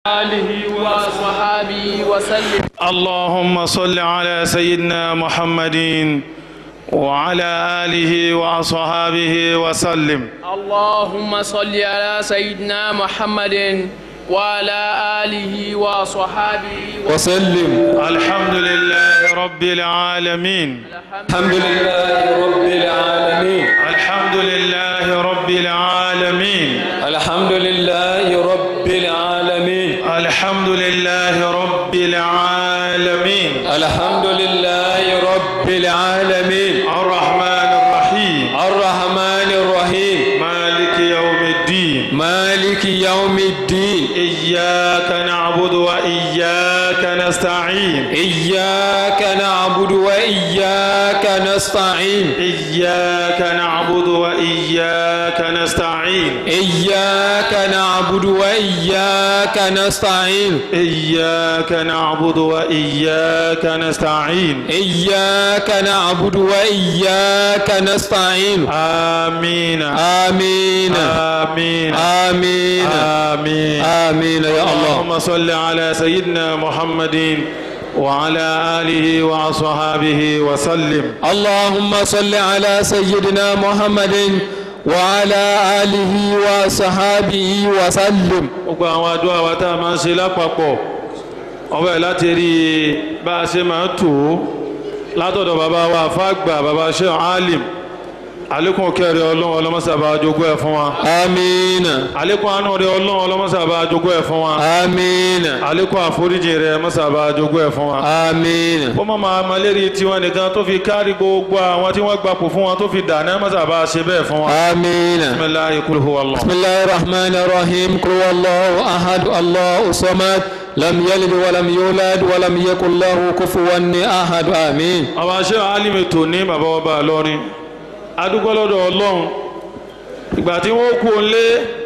آله وصحبه وسلم اللهم صل على سيدنا محمد وعلى آله وأصحابه وسلم اللهم صل على سيدنا محمد وعلى آله وصحبه وسلم الحمد لله رب العالمين الحمد لله رب العالمين الحمد لله رب العالمين الحمد لله رب العالمين الحمد لله رب العالمين الحمد لله رب العالمين الرحمن الرحيم الرحمن الرحيم مالك يوم الدين مالك يوم الدين إياك نعبد وإياك نستعين إياك نعبد وإياك نستعين إياك نعبد وإياك نستعين إياك نعبد وإياك نستعين إياك نعبد وإياك نستعين إياك نعبد وإياك نستعين آمين آمين آمين آمين آمين آمين يا الله اللهم صل على سيدنا محمد وعلى آله وأصحابه وسلم اللهم صل على سيدنا محمد وعلى آله وصحابه وسلم gbogbo àwọn àdúrà wa tá a máa ń ṣe lápapọ̀ ọbẹ̀ láti rí i bá a ṣe máa tò ó látọ̀dọ̀ bàbá wa fàgbà bàbá ṣe alim àlékún kẹrẹ ọlọ́run ọlọ́mọsàbà jogún ẹ̀ fún wa آمين àlékún àánú rẹ ọlọ́run ọlọ́mọsàbà jogún ẹ̀ fún wa آمين àlékún àforíjì rẹ mọ́sàbà jogún ẹ̀ fún wa. آمين ó mọ̀ máa ma lérí tiwọn nìkan tó fi kárí gbogbo àwọn tí wọ́n gbapò fún wọn tó fi dàná mọ́sàbà ṣe bẹ́ẹ̀ fún wa. آمين bisimilayi kul huwa Allah. بسم الله الرحمن الرحيم قل هو الله أحد الله الصمد لم يلد ولم يولد ولم يكن له كفوا أحد آمين àwọn aṣẹ́ alimi tò ní bàbá ọba lọ́rin adúgbò lọ́dọ̀ ọlọ́run ìgbà tí wọ́n kú lé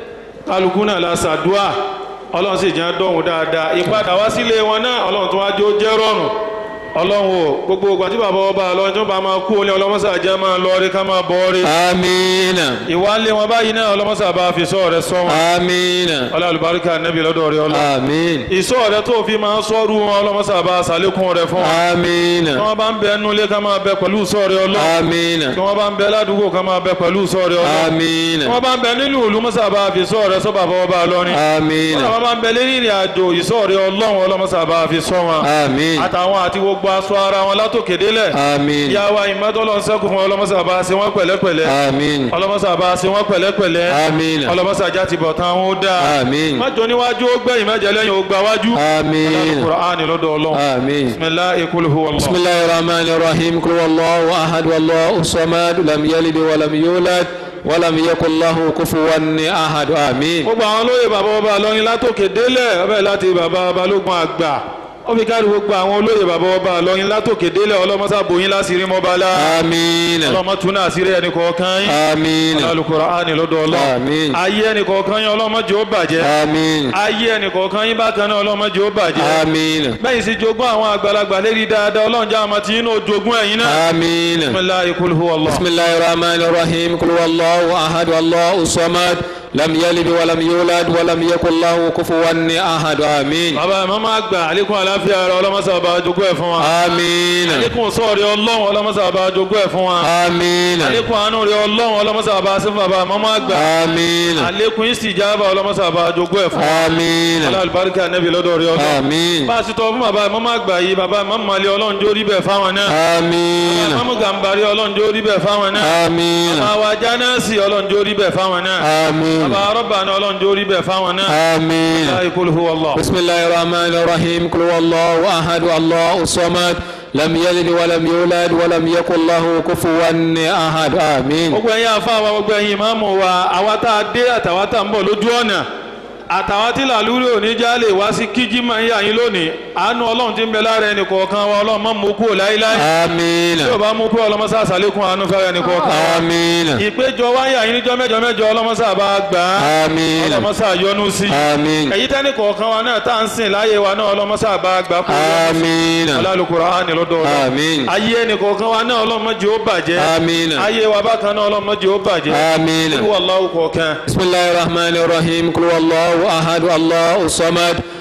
kálukú náà la ṣàdúà ọlọ́run sì jẹ́ dọ̀hún dáadáa ìpadà wá sílé wọn náà ọlọ́run tó wá jó jẹ́ rọrùn ọlọ́run o gbogbo ìgbà tí bàbá ọba lọ́rin tó bá máa kú lé ọlọ́mọṣà jẹ́ máa lọ rí ká máa bọ́ rí آمين ìwálé wọn báyìí náà ọlọ́mọṣà bá fi sọ rẹ sọ wọn آمين ọlọ́ àlùbáríkà nẹ́bí lọ́dọ̀ rẹ ọlọ́ آمين ìsọ rẹ tó fi máa sọ́rú wọn ọlọ́mọṣà bá ṣàlékún rẹ fún wọn آمين tí wọ́n bá ń bẹ nulẹ̀ ká máa bẹ pẹ̀lú sọ́ọ̀rẹ́ ọlọ́ آمين tí wọ́n bá ń bẹ ládùúgbò ká máa bẹ pẹ̀lú sọ́ọ̀rẹ́ ọlọ́ آمين tí wọ́n bá ń bẹ nínú ìlú mọ́sàbá fi sọ́ọ̀rẹ́ sọ́bà fọwọ́ bá lọ́rin آمين tí wọ́n bá ń bẹ lérí ìrìn àjò ìsọ́ọ̀rẹ́ ọlọ́run ọlọ́mọ́sàbá fi sọ́ wọn آمين àtàwọn àti gbogbo aṣọ ara wọn látòkè délẹ̀ آمين ìyáwá ìmọ́tọ́lọ́ sẹ́kù fún ọlọ́mọ́sàbá ṣe wọ́n pẹ̀lẹ́pẹ̀lẹ́ آمين ọlọ́mọ́sàbá ṣe wọ́n pẹ̀lẹ́pẹ̀lẹ́ آمين ọlọ́mọ́sàjá ti bọ̀ tán ó dáa آمين májọ níwájú ó gbẹ̀yìn mẹ́jẹ lẹ́yìn ó gbà wájú آمين Kùránì lọ́dọ̀ ọlọ́run آمين bisimilahi kul huwa Allah. بسم الله الرحمن الرحيم قل هو الله أحد والله الصمد لم يلد ولم يولد ولم يكن له كفوا أحد آمين gbogbo àwọn olóyè bàbá ọba lọrin látòkè délẹ̀ ọbẹ̀ láti bàbá balógun àgbà ó fi kárí gbogbo àwọn olóyè bàbá ọba lọrin látòkè délẹ̀ ọlọ́mọsàbòyìn láṣìírí mọ́bálá آمين ọlọ́mọtún náà àṣírí ẹnì kọ̀ọ̀kan yín آمين Al-Qur'ani lọ́dọ̀ ọlọ́ آمين ayé ẹnì kọ̀ọ̀kan yín ọlọ́mọdé ó bàjẹ́ آمين ayé ẹnì kọ̀ọ̀kan yín bákan náà ọlọ́mọdé ó bàjẹ́ آمين bẹ́ẹ̀ sì jogún àwọn àgbàlagbà lérí dáadáa ọlọ́run já àmọ́ tí yín náà jogún ẹ̀yin náà آمين bisimilahi kul huwa Allah. بسم الله الرحمن الرحيم قل هو الله أحد والله الصمد لم يلد ولم يولد ولم يكن له كفوا أحد آمين bàbá ẹ̀ mọ́mọ́ àgbà àlékún àláfíà rẹ̀ ọlọ́mọsàbà jogún ẹ̀ fún wa آمين àlékún sọ́ọ̀rẹ́ ọlọ́run ọlọ́mọsàbà jogún ẹ̀ fún wa آمين àlékún àánú rẹ̀ ọlọ́run ọlọ́mọsàbà sí fún bàbá mọ́mọ́ àgbà آمين àlékún ìsìjábà ọlọ́mọsàbà jogún ẹ̀ fún wa آمين alálùbáríkà nẹ́bí lọ́dọ̀ rẹ̀ ọlọ́run آمين bá a sì tọ́ fún bàbá mọ́mọ́ àgbà yìí bàbá mọ́mọ́ alẹ́ ọlọ́run jó rí bẹ́ẹ̀ fáwọn náà آمين mọ́mọ́ gàmbàrí ọlọ́run jó rí bẹ́ẹ̀ fáwọn náà آمين bàbá wa jánásì ọlọ́run jó rí bẹ́ẹ̀ fáwọn náà آمين bàbá rọ́bàná ọlọ́run jó rí bẹ́ẹ̀ fáwọn náà آمين láì kul huwa Allah. بسم الله الرحمن الرحيم قل هو الله أحد الله الصمد لم يلد ولم يولد ولم يكن له كفوا أحد آمين gbogbo ẹ̀yin àfáà wa gbogbo ẹ̀yin ìmáàmù wa àwa tá a dé àtàwa tá a ń bọ̀ lójú ọ̀nà àtàwọn tí làlúrí òní já lè wá sí kíjí máa ń yà yín lónìí àánú ọlọ́run ti ń bẹ lára ẹnì kọ̀ọ̀kan wa ọlọ́run má mú kúrò láíláí آمين tí ò bá mú kúrò ọlọ́mọsá àsàlékún àánú fẹ́rẹ̀ ẹnì kọ̀ọ̀kan wa آمين ìpéjọ wáyà yín níjọ́ mẹ́jọ mẹ́jọ ọlọ́mọsá bá gbà á آمين ọlọ́mọsá yọ́nú sí آمين èyí tẹ́nì kọ̀ọ̀kan wa náà tá à ń sìn láyé wa náà ọlọ́mọsá bá gbà kó آمين Al-Qur'ani lọ́dọ̀ ọlọ́run آمين ayé ẹnì kọ̀ọ̀kan wa náà ọlọ́mọdé ó bàjẹ́ آمين ayé wa bákan náà ọlọ́mọdé ó bàjẹ́ آمين olúwa Allahu kọ̀ọ̀kan بسم الله الرحمن الرحيم قل هو الله أحد الله الصمد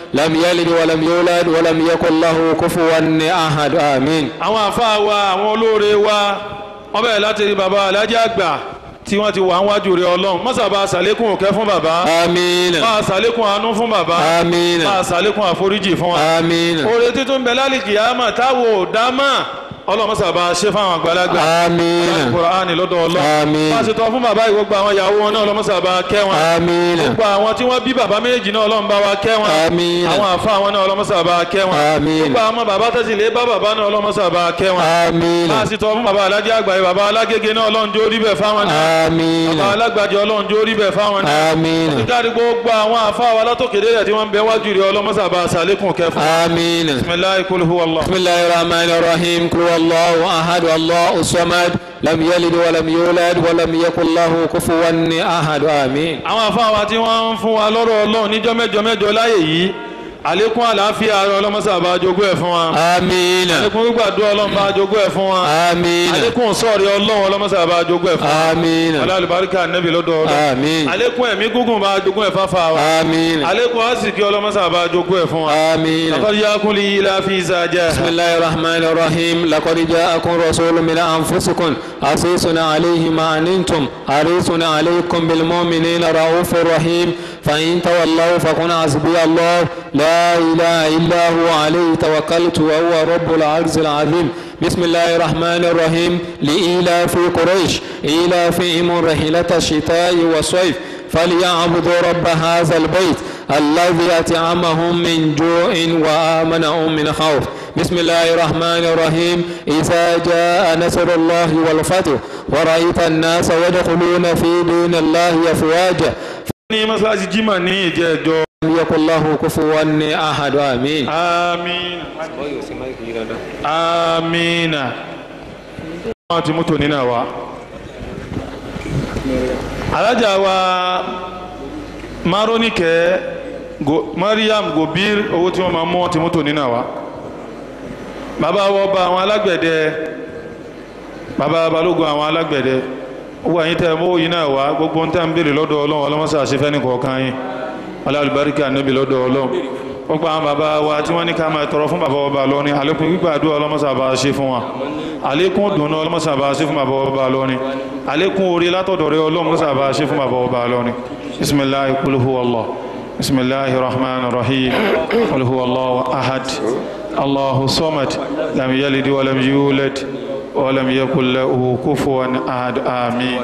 لم يلد ولم يولد ولم يكن له كفوا أحد آمين àwọn àfáà wa àwọn olóore wa wọ́n bẹ̀rẹ̀ láti rí bàbá alájà àgbà tí wọ́n ti wà ń wájú rẹ̀ ọlọ́run mọ́sàbà sàlékún òkẹ́ fún bàbá آمين máa sàlékún àánú fún bàbá آمين máa sàlékún àforíjì fún wa آمين oore títún bẹ lálìkì àmà táwo dámà ọlọ́run mọ́sàbà ṣe fáwọn àgbàlagbà آمين kùránì lọ́dọ̀ ọlọ́run Àmín. máa ṣe tọ́ fún bàbá ìwọ́gbà àwọn ìyàwó wọn náà ọlọ́mọ́sàbà kẹ́ wọn آمين gbogbo àwọn tí wọ́n bí bàbá méjì náà ọlọ́run bá wa kẹ́ wọn Àmín. àwọn àfa àwọn náà ọlọ́mọ́sàbà kẹ́ wọn Àmín. gbogbo àwọn bàbá tẹ̀sí lé bá bàbá náà ọlọ́mọ́sàbà kẹ́ wọn آمين máa sì tọ́ fún bàbá alájẹ àgbáyé bàbá alágége náà ọlọ́run jó rí bẹ̀ fáwọn náà آمين bàbá alágbàjẹ ọlọ́run jó rí bẹ̀ fáwọn náà آمين nítorí gbogbo àwọn àfa wa látòkèdè rẹ̀ tí wọ́n ń bẹ wájú rẹ̀ ọlọ́mọ́sàbà sàlékún kẹ́ fún آمين bisimilayi kul huwa Allah. بسم الله الرحمن الرحيم قل هو الله أحد الله الصمد لم يلد ولم يولد ولم يكن له كفوا أحد آمين àwọn àfa wa tí wọ́n ń fún wa lọ́rọ̀ ọlọ́run níjọ́ mẹ́jọ mẹ́jọ láyè yìí àlékún àlàáfíà ọlọ́mọ́sàbà jogún ẹ̀ fún wa آمين àlékún gbígbàdúrà ọlọ́run bá jogún ẹ̀ fún wa آمين àlékún sọ̀rí ọlọ́run ọlọ́mọ́sàbà jogún ẹ̀ fún wa آمين ọlá àlùbáríkà nẹ́bí lọ́dọ̀ ọlọ́ آمين àlékún ẹ̀mí gúngùn bá jogún ẹ̀ fáfá wa آمين àlékún àsìkí ọlọ́mọ́sàbà jogún ẹ̀ fún wa آمين laqad ja'akum li ilafi ìsàjà بسم الله الرحمن الرحيم لقد جاءكم رسول من أنفسكم عزيز عليه ما عنتم حريص عليكم بالمؤمنين رؤوف رحيم فإن تولوا فقل حسبي الله لا إله إلا هو عليه توكلت وهو رب العرش العظيم بسم الله الرحمن الرحيم لإيلاف قريش إيلافهم رحلة الشتاء والصيف فليعبدوا رب هذا البيت الذي أطعمهم من جوع وآمنهم من خوف بسم الله الرحمن الرحيم إذا جاء نصر الله والفتح ورأيت الناس يدخلون في دين الله أفواجا ní mọ́sálásí jimá ní ìjẹ́jọ́ لم يكن له كفوا أحد آمين àmín àmín wọ́n ti mú tòní náà wá alájà wa maronike go, mariam gobir owó tí wọ́n máa mú wọ́n ti mú tòní náà wá bàbá wọ́n bá àwọn alágbẹ̀dẹ bàbá balógun àwọn alágbẹ̀dẹ owó àyín tẹ́ mú yìí náà wá gbogbo ń tẹ́ ń béèrè lọ́dọ̀ ọlọ́run ọlọ́mọsá àṣefẹ́ ní kọ̀ọ̀kan yín alálùbáríkà níbi lọ́dọ̀ ọlọ́run gbogbo àwọn bàbá wa tí wọ́n ní ká máa tọrọ fún bàbá ọba lọ́rin àlékún gbígbàdúrà ọlọ́mọsá bá ṣe fún wa àlékún dùnú ọlọ́mọsá bá ṣe fún bàbá ọba lọ́rin àlékún orí látọ̀dọ̀ rẹ ọlọ́mọsá bá ṣe fún bàbá ọba lọ́rin bisimilahi kul huwa allah bisimilahi rahman rahim kul huwa allah ahad allahu samad lam yalid walam yulad walam yakul lahu kufuwan ahad amin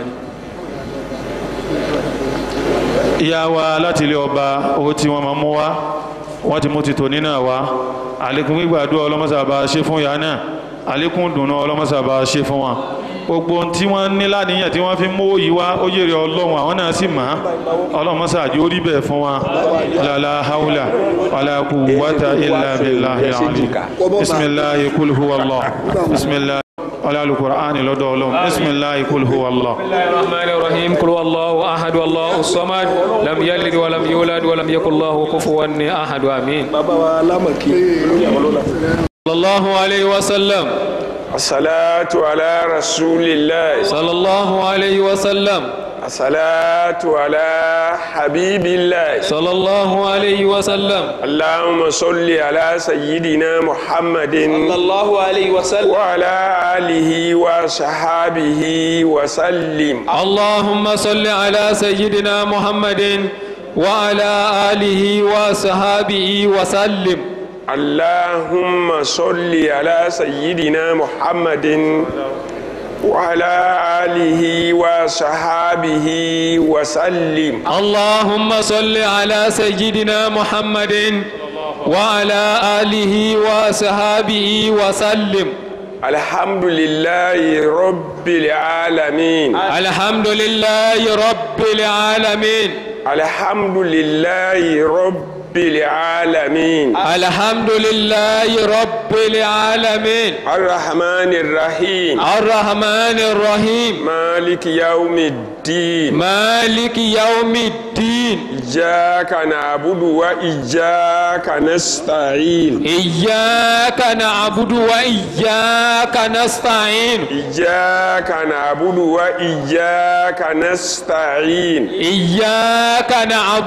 ìyá wa láti ilé ọba owó tí wọ́n máa mú wá wọ́n ti mú ti tò nínà wá àlékún gbígbàdúrà ọlọ́mọ́sàbà ṣe fún ìyá náà àlékún dùnú ọlọ́mọ́sàbà ṣe fún wọn gbogbo ohun tí wọ́n ní láníyàn tí wọ́n fi mú yìí wá ó jèrè ọlọ́run àwọn náà sì máa ọlọ́mọ́sàdì ó rí bẹ́ẹ̀ fún wa lálá haúlà wàlákù wátà ilà billahi al-azim bisimilahi kul huwa allah bisimilahi ọlọ́lùkùránì lọ́dọ̀ ọlọ́run bisimilahi kul huwa allah بسم الله الرحمن الرحيم قل هو الله أحد الله الصمد لم يلد ولم يولد ولم يكن له كفوا أحد آمين bàbá wa lámàkí lórí àwọn lọ́la. صلى الله عليه وسلم asalatu ala rasulillah صلى الله عليه وسلم asalatu ala habibillah صلى الله عليه وسلم allahumma salli ala sayyidina muhammadin الله عليه وسلم wa ala alihi wa sahabihi wa sallim اللهم صل على سيدنا محمد وعلى آله وصحابه وسلم اللهم صل على سيدنا محمد وعلى آله وصحابه وسلم اللهم صل على سيدنا محمد وعلى آله وصحابه وسلم الحمد لله رب العالمين الحمد لله رب العالمين الحمد لله رب العالمين الحمد لله رب العالمين الرحمن الرحيم الرحمن الرحيم مالك يوم الدين مالك يوم الدين إياك نعبد وإياك نستعين إياك نعبد وإياك نستعين إياك نعبد وإياك نستعين إياك نعبد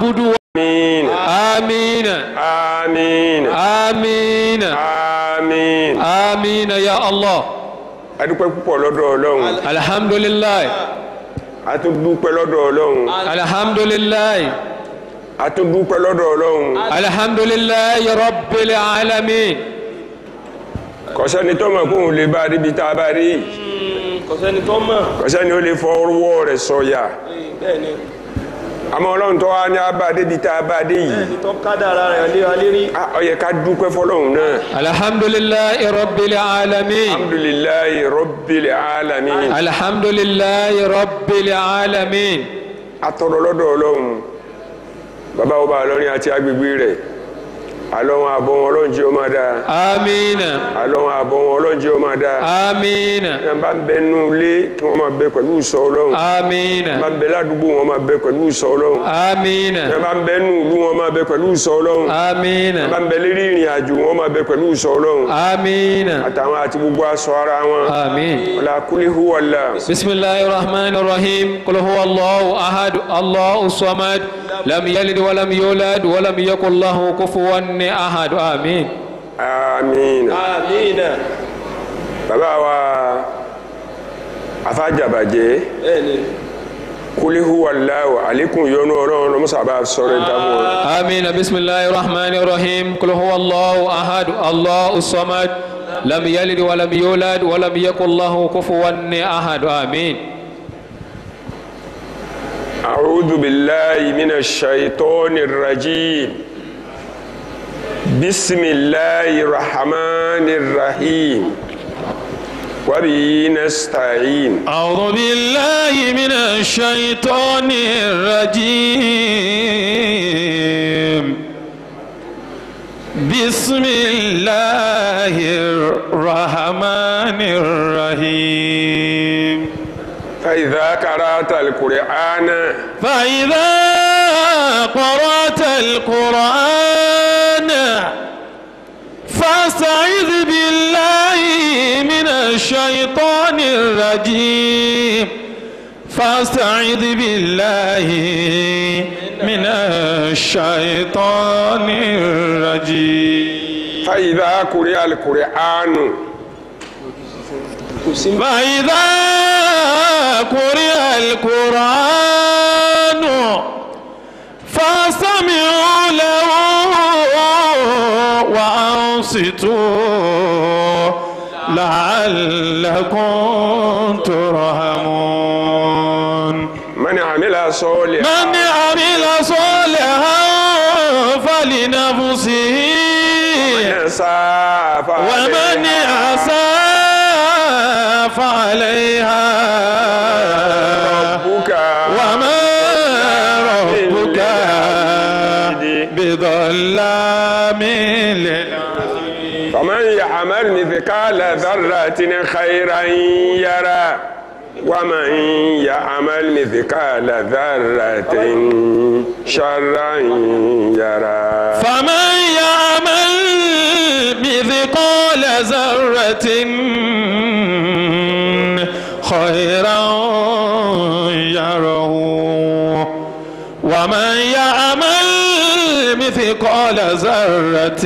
àmín آمين àmín آمين àmín. آمين يا الله a dúpẹ́ púpọ̀ lọ́dọ̀ ọlọ́run الحمد لله a tún dúpẹ́ lọ́dọ̀ ọlọ́run الحمد لله a tún dúpẹ́ lọ́dọ̀ ọlọ́run الحمد لله رب العالمين kọ̀sẹ́ni tó mọ̀ kóun lè bá débi tá a bá rí kò sẹ́ni tó mọ̀ kọ̀sẹ́ni ó lè fọ ọwọ́ rẹ̀ sọ̀yà bẹ́ẹ̀ ni àmọ́ ọlọ́run tó wá ní abá débi tá a bá dé yìí tó kádàrá rẹ̀ lé wa lérí a ó yẹ ká dúpẹ́ fọlọ́run náà الحمد لله رب العالمين alhamdulilayi rabbil alamin الحمد لله رب العالمين atọrọ lọ́dọ̀ ọlọ́run bàbá ọba àlọrin àti agbègbè rẹ̀ àlọ́wọ́n àbọ̀ wọn ọlọ́run jẹ́ ó máa dáa آمين àlọ́wọ́n àbọ̀ wọn ọlọ́run jẹ́ ó máa dáa آمين ẹ̀ bá ń bẹ nínú ilé kí wọ́n máa bẹ pẹ̀lú ìsọ ọlọ́run آمين ẹ̀ bá ń bẹ ládùúgbò wọn máa bẹ pẹ̀lú ìsọ ọlọ́run آمين ẹ̀ bá ń bẹ nínú ìlú wọn máa bẹ pẹ̀lú ìsọ ọlọ́run آمين ẹ̀ bá ń bẹ lérí ìrìn àjò wọn máa bẹ pẹ̀lú ìsọ ọlọ́run آمين àtàwọn àti gbogbo aṣọ ara wọn آمين ọ̀là kúlíhù wàlà بسم الله الرحمن الرحيم قل هو الله أحد الله الصمد لم يلد ولم يولد ولم يكن له كفوا أحد آمين àmín àmín bàbá wa afájàbàjẹ́ bẹ́ẹ̀ ni kúlíhù wàlà àlékún yọnu ọlọ́run lọ́mọ́sàbà sọ̀rọ̀ ìdáhùn wọn. آمين بسم الله الرحمن الرحيم قل هو الله أحد الله الصمد لم يلد ولم يولد ولم يكن له كفوا أحد آمين أعوذ بالله من الشيطان الرجيم بسم الله الرحمن الرحيم وبه نستعين أعوذ بالله من الشيطان الرجيم بسم الله الرحمن الرحيم فإذا قرأت القرآن فإذا قرأت القرآن فاستعذ بالله من الشيطان الرجيم فاستعذ بالله من الشيطان الرجيم فإذا قرئ القرآن فإذا قرئ القرآن فاستمعوا له وأنصتوا لعلكم ترحمون من عمل صالحا من عمل صالحا فلنفسه يسعى ومن أساء فعليها ربك وما ربك بظلام للعبيد فمن يعمل مثقال ذرة خيرا يرى ومن يعمل مثقال ذرة شرا يرى فمن يعمل مثقال ذرة خيرا يره ومن يعمل مثقال ذرة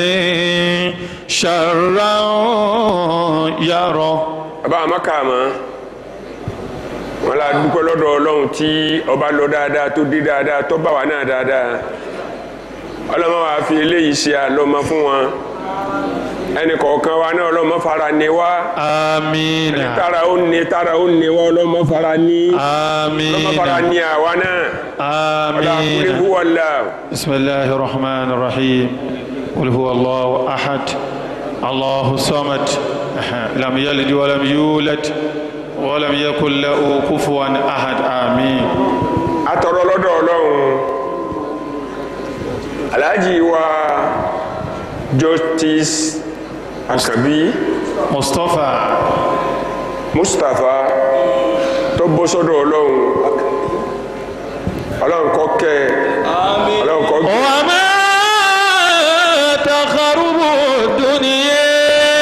شرا يره bàbá àmọ́kàmọ́ wọn la dúpẹ́ lọ́dọ̀ ọlọ́run tí ọba lọ dáadáa tó dé dáadáa tó bá wa náà dáadáa ọlọ́mọ wa fi eléyìí ṣe àlọ́mọ fún wọn ẹnì kọ̀ọ̀kan wa náà ọlọ́mọ fara ní wá آمين tára ó ní tára ó ní wá ọlọ́mọ fara ní ọlọ́mọ fara آمين ní àwa náà ọlá آمين kúlíhù wọlá بسم الله الرحمن الرحيم قل هو الله أحد الله الصمد لم يلد ولم يولد ولم يكن له كفوا أحد آمين atọrọ lọ́dọ̀ ọlọ́run alhaji wa justice akabi مصطفى mustapha tó bọ́ sọ́dọ̀ ọlọ́run ọlọ́run kó kẹ́ ọlọ́run kó gẹ̀ وما تخرب الدنيا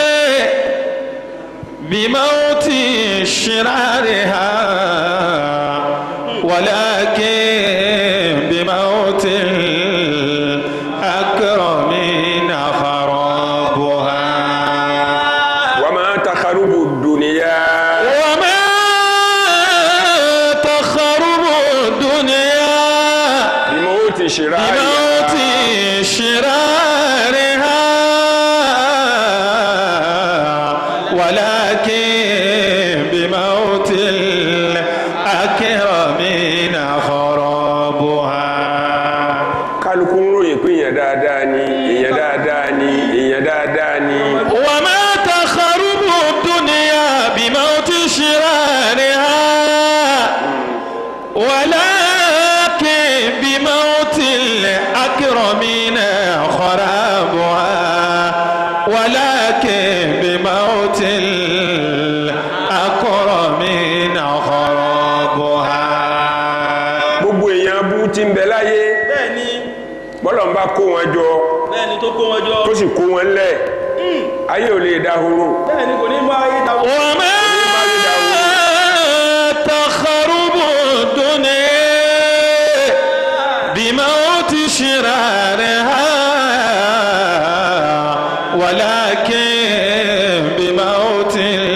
بموت شرارها ولكن بموت dáadáa ni وما تخرب الدنيا بموت شرارها ولكن بموت الأكرمين خرابها ولكن بموت الأكرمين خرابها gbogbo èèyàn bú ti ń bẹ láyé bẹ́ẹ̀ ni bọ́lọ̀ ń bá kó wọn jọ bẹ́ẹ̀ ni tó kó wọn jọ tó sì kó wọn lẹ̀ ayé ò lè dahoro bẹ́ẹ̀ ni kò ní bá ayé ta وما تخرب الدنيا بموت شرارها ولكن بموت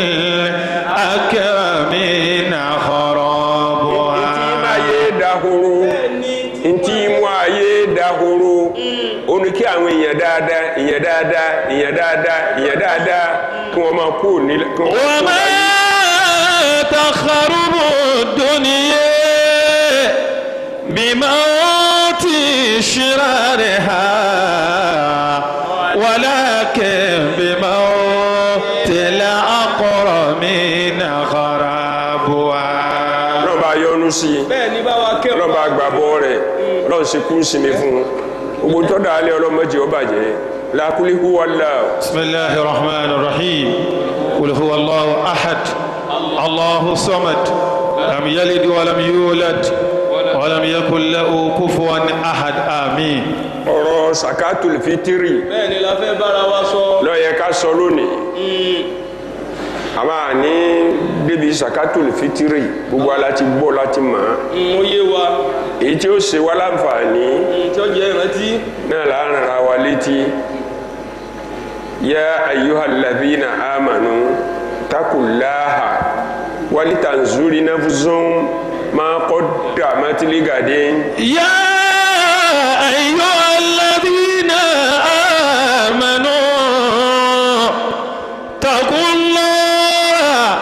الأكرمين ntí خرابها máa yé dahoro bẹ́ẹ̀ ni ntí mú ayé dahoro ó ní kí àwọn èèyàn dáadáa èèyàn dáadáa èèyàn dáadáa èèyàn dáadáa kí wọ́n máa kú ní kí wọ́n máa kú وما láyé. تخرب الدنيا بموت شرارها ولكن بموت الأقرمين خرابها ọlọ́run bá yọ́nú sí i bẹ́ẹ̀ ni bá wa kẹ́rù ọlọ́run bá gbàbọ́ rẹ̀ ọlọ́run sì kú sinmi fún un gbogbo tó dáa lé ọlọ́mọdé ó bàjẹ́ làkúlíkú wàlá بسم الله الرحمن الرحيم قل هو الله أحد الله الصمد لم يلد ولم يولد ولم يكن له كفوا أحد آمين ọ̀rọ̀ sakatul fitiri bẹ́ẹ̀ ni la fẹ́ bára wa sọ ló yẹ ká sọ lónìí àmà ní débi sakatul fitiri gbogbo ala ti gbọ́ láti mọ̀ ọ́ mo yé wa èyí tí ó ṣe wá láǹfààní tí ó jẹ́ ìrántí náà là ń ra wa létí yá ayyuhalladhina amanu takullaha walitanzuri nafsun ma qaddamat ligadin يا أيها الذين آمنوا اتقوا الله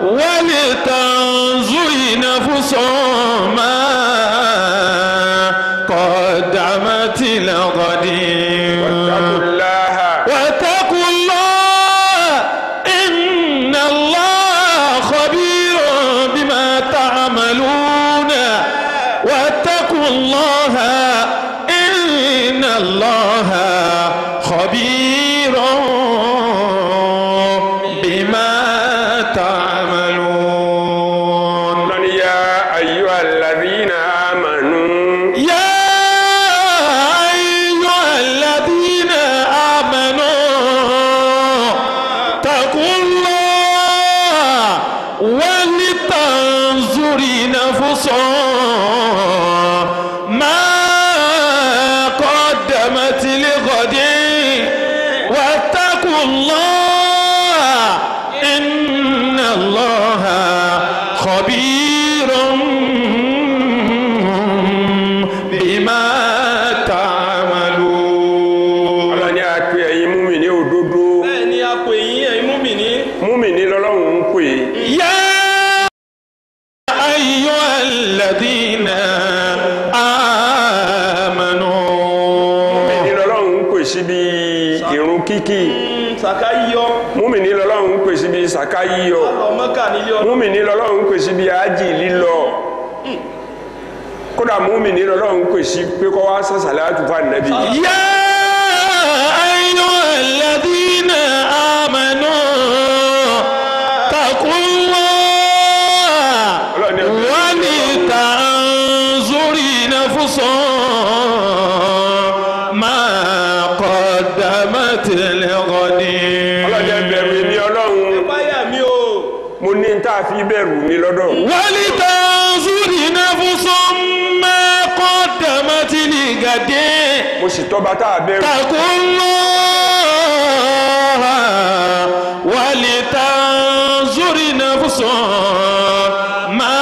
ولتنظر نفس ما قدمت لغد takullaha واتقوا الله إن الله خبير بما تعملون واتقوا الله إن الله خبير بما تعملون lọ́ni yá ayyuhalladhina amanu يا أيها الذين آمنوا اتقوا الله ولتنظر نفس ما قدمت لغد واتقوا الله إن الله خبير بما تعملون ọlọ́ni a pè ẹ̀yin múmìnì òdodo bẹ́ẹ̀ ni a pè yín ẹ̀yin múmìnì múmìnì lọ́lọ́run ń pè é يا أيها الذين آمنوا múmìnì lọ́lọ́run ń pè síbi ìrun kíkì sàká yíyọ múmìnì lọ́lọ́run ń pè síbi sàká yíyọ lọ mọ́kà nílé ọdún múmìnì lọ́lọ́run ń pè síbi ájì lílọ kódà múmìnì lọ́lọ́run ń pè sí pé kọ́ wá sàṣàlẹ̀ àtúfà nàbí يا أيها الذين آمنوا اتقوا الله ولتنظر نفس ما قدمت لغد ọlọ́jẹ́ bẹ̀rù èmi ọlọ́run báyà mi o mo ní n tá a fi bẹ̀rù mi lọ́dọ̀ ولتنظر نفس ما قدمت لغد mo sì tọ́ba tá a bẹ̀rù اتقوا الله ولتنظر نفس ما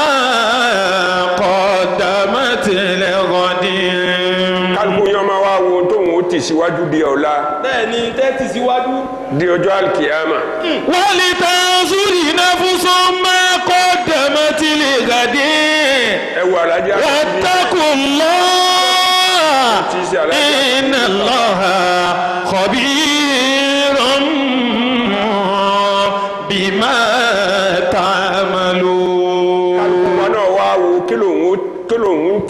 قدمت لغد kálukú yẹn máa wá wo tóun ó tì síwájú di ọ̀la bẹ́ẹ̀ ni tẹ́tì síwájú di ọjọ́ alkiyama ولتنظر نفس ما قدمت لغد ẹ wo alájà واتقوا الله tí í ṣe alájà إن الله خبير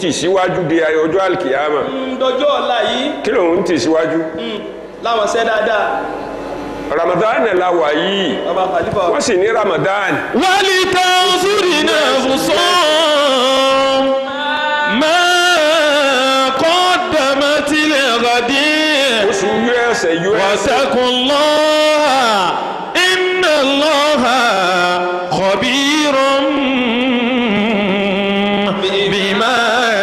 tì síwájú di ọjọ́ àlìkìyàmà ń dọjọ́ ọ̀la yìí kí lòun tì síwájú mm, láwọn ṣẹ́ dáadáa ramadan la wà yìí bàbá khalifa wọ́n sì ní ramadan ولتنظر نفس ما قدمت لغد oṣù us us واتقوا الله إن الله خبير بما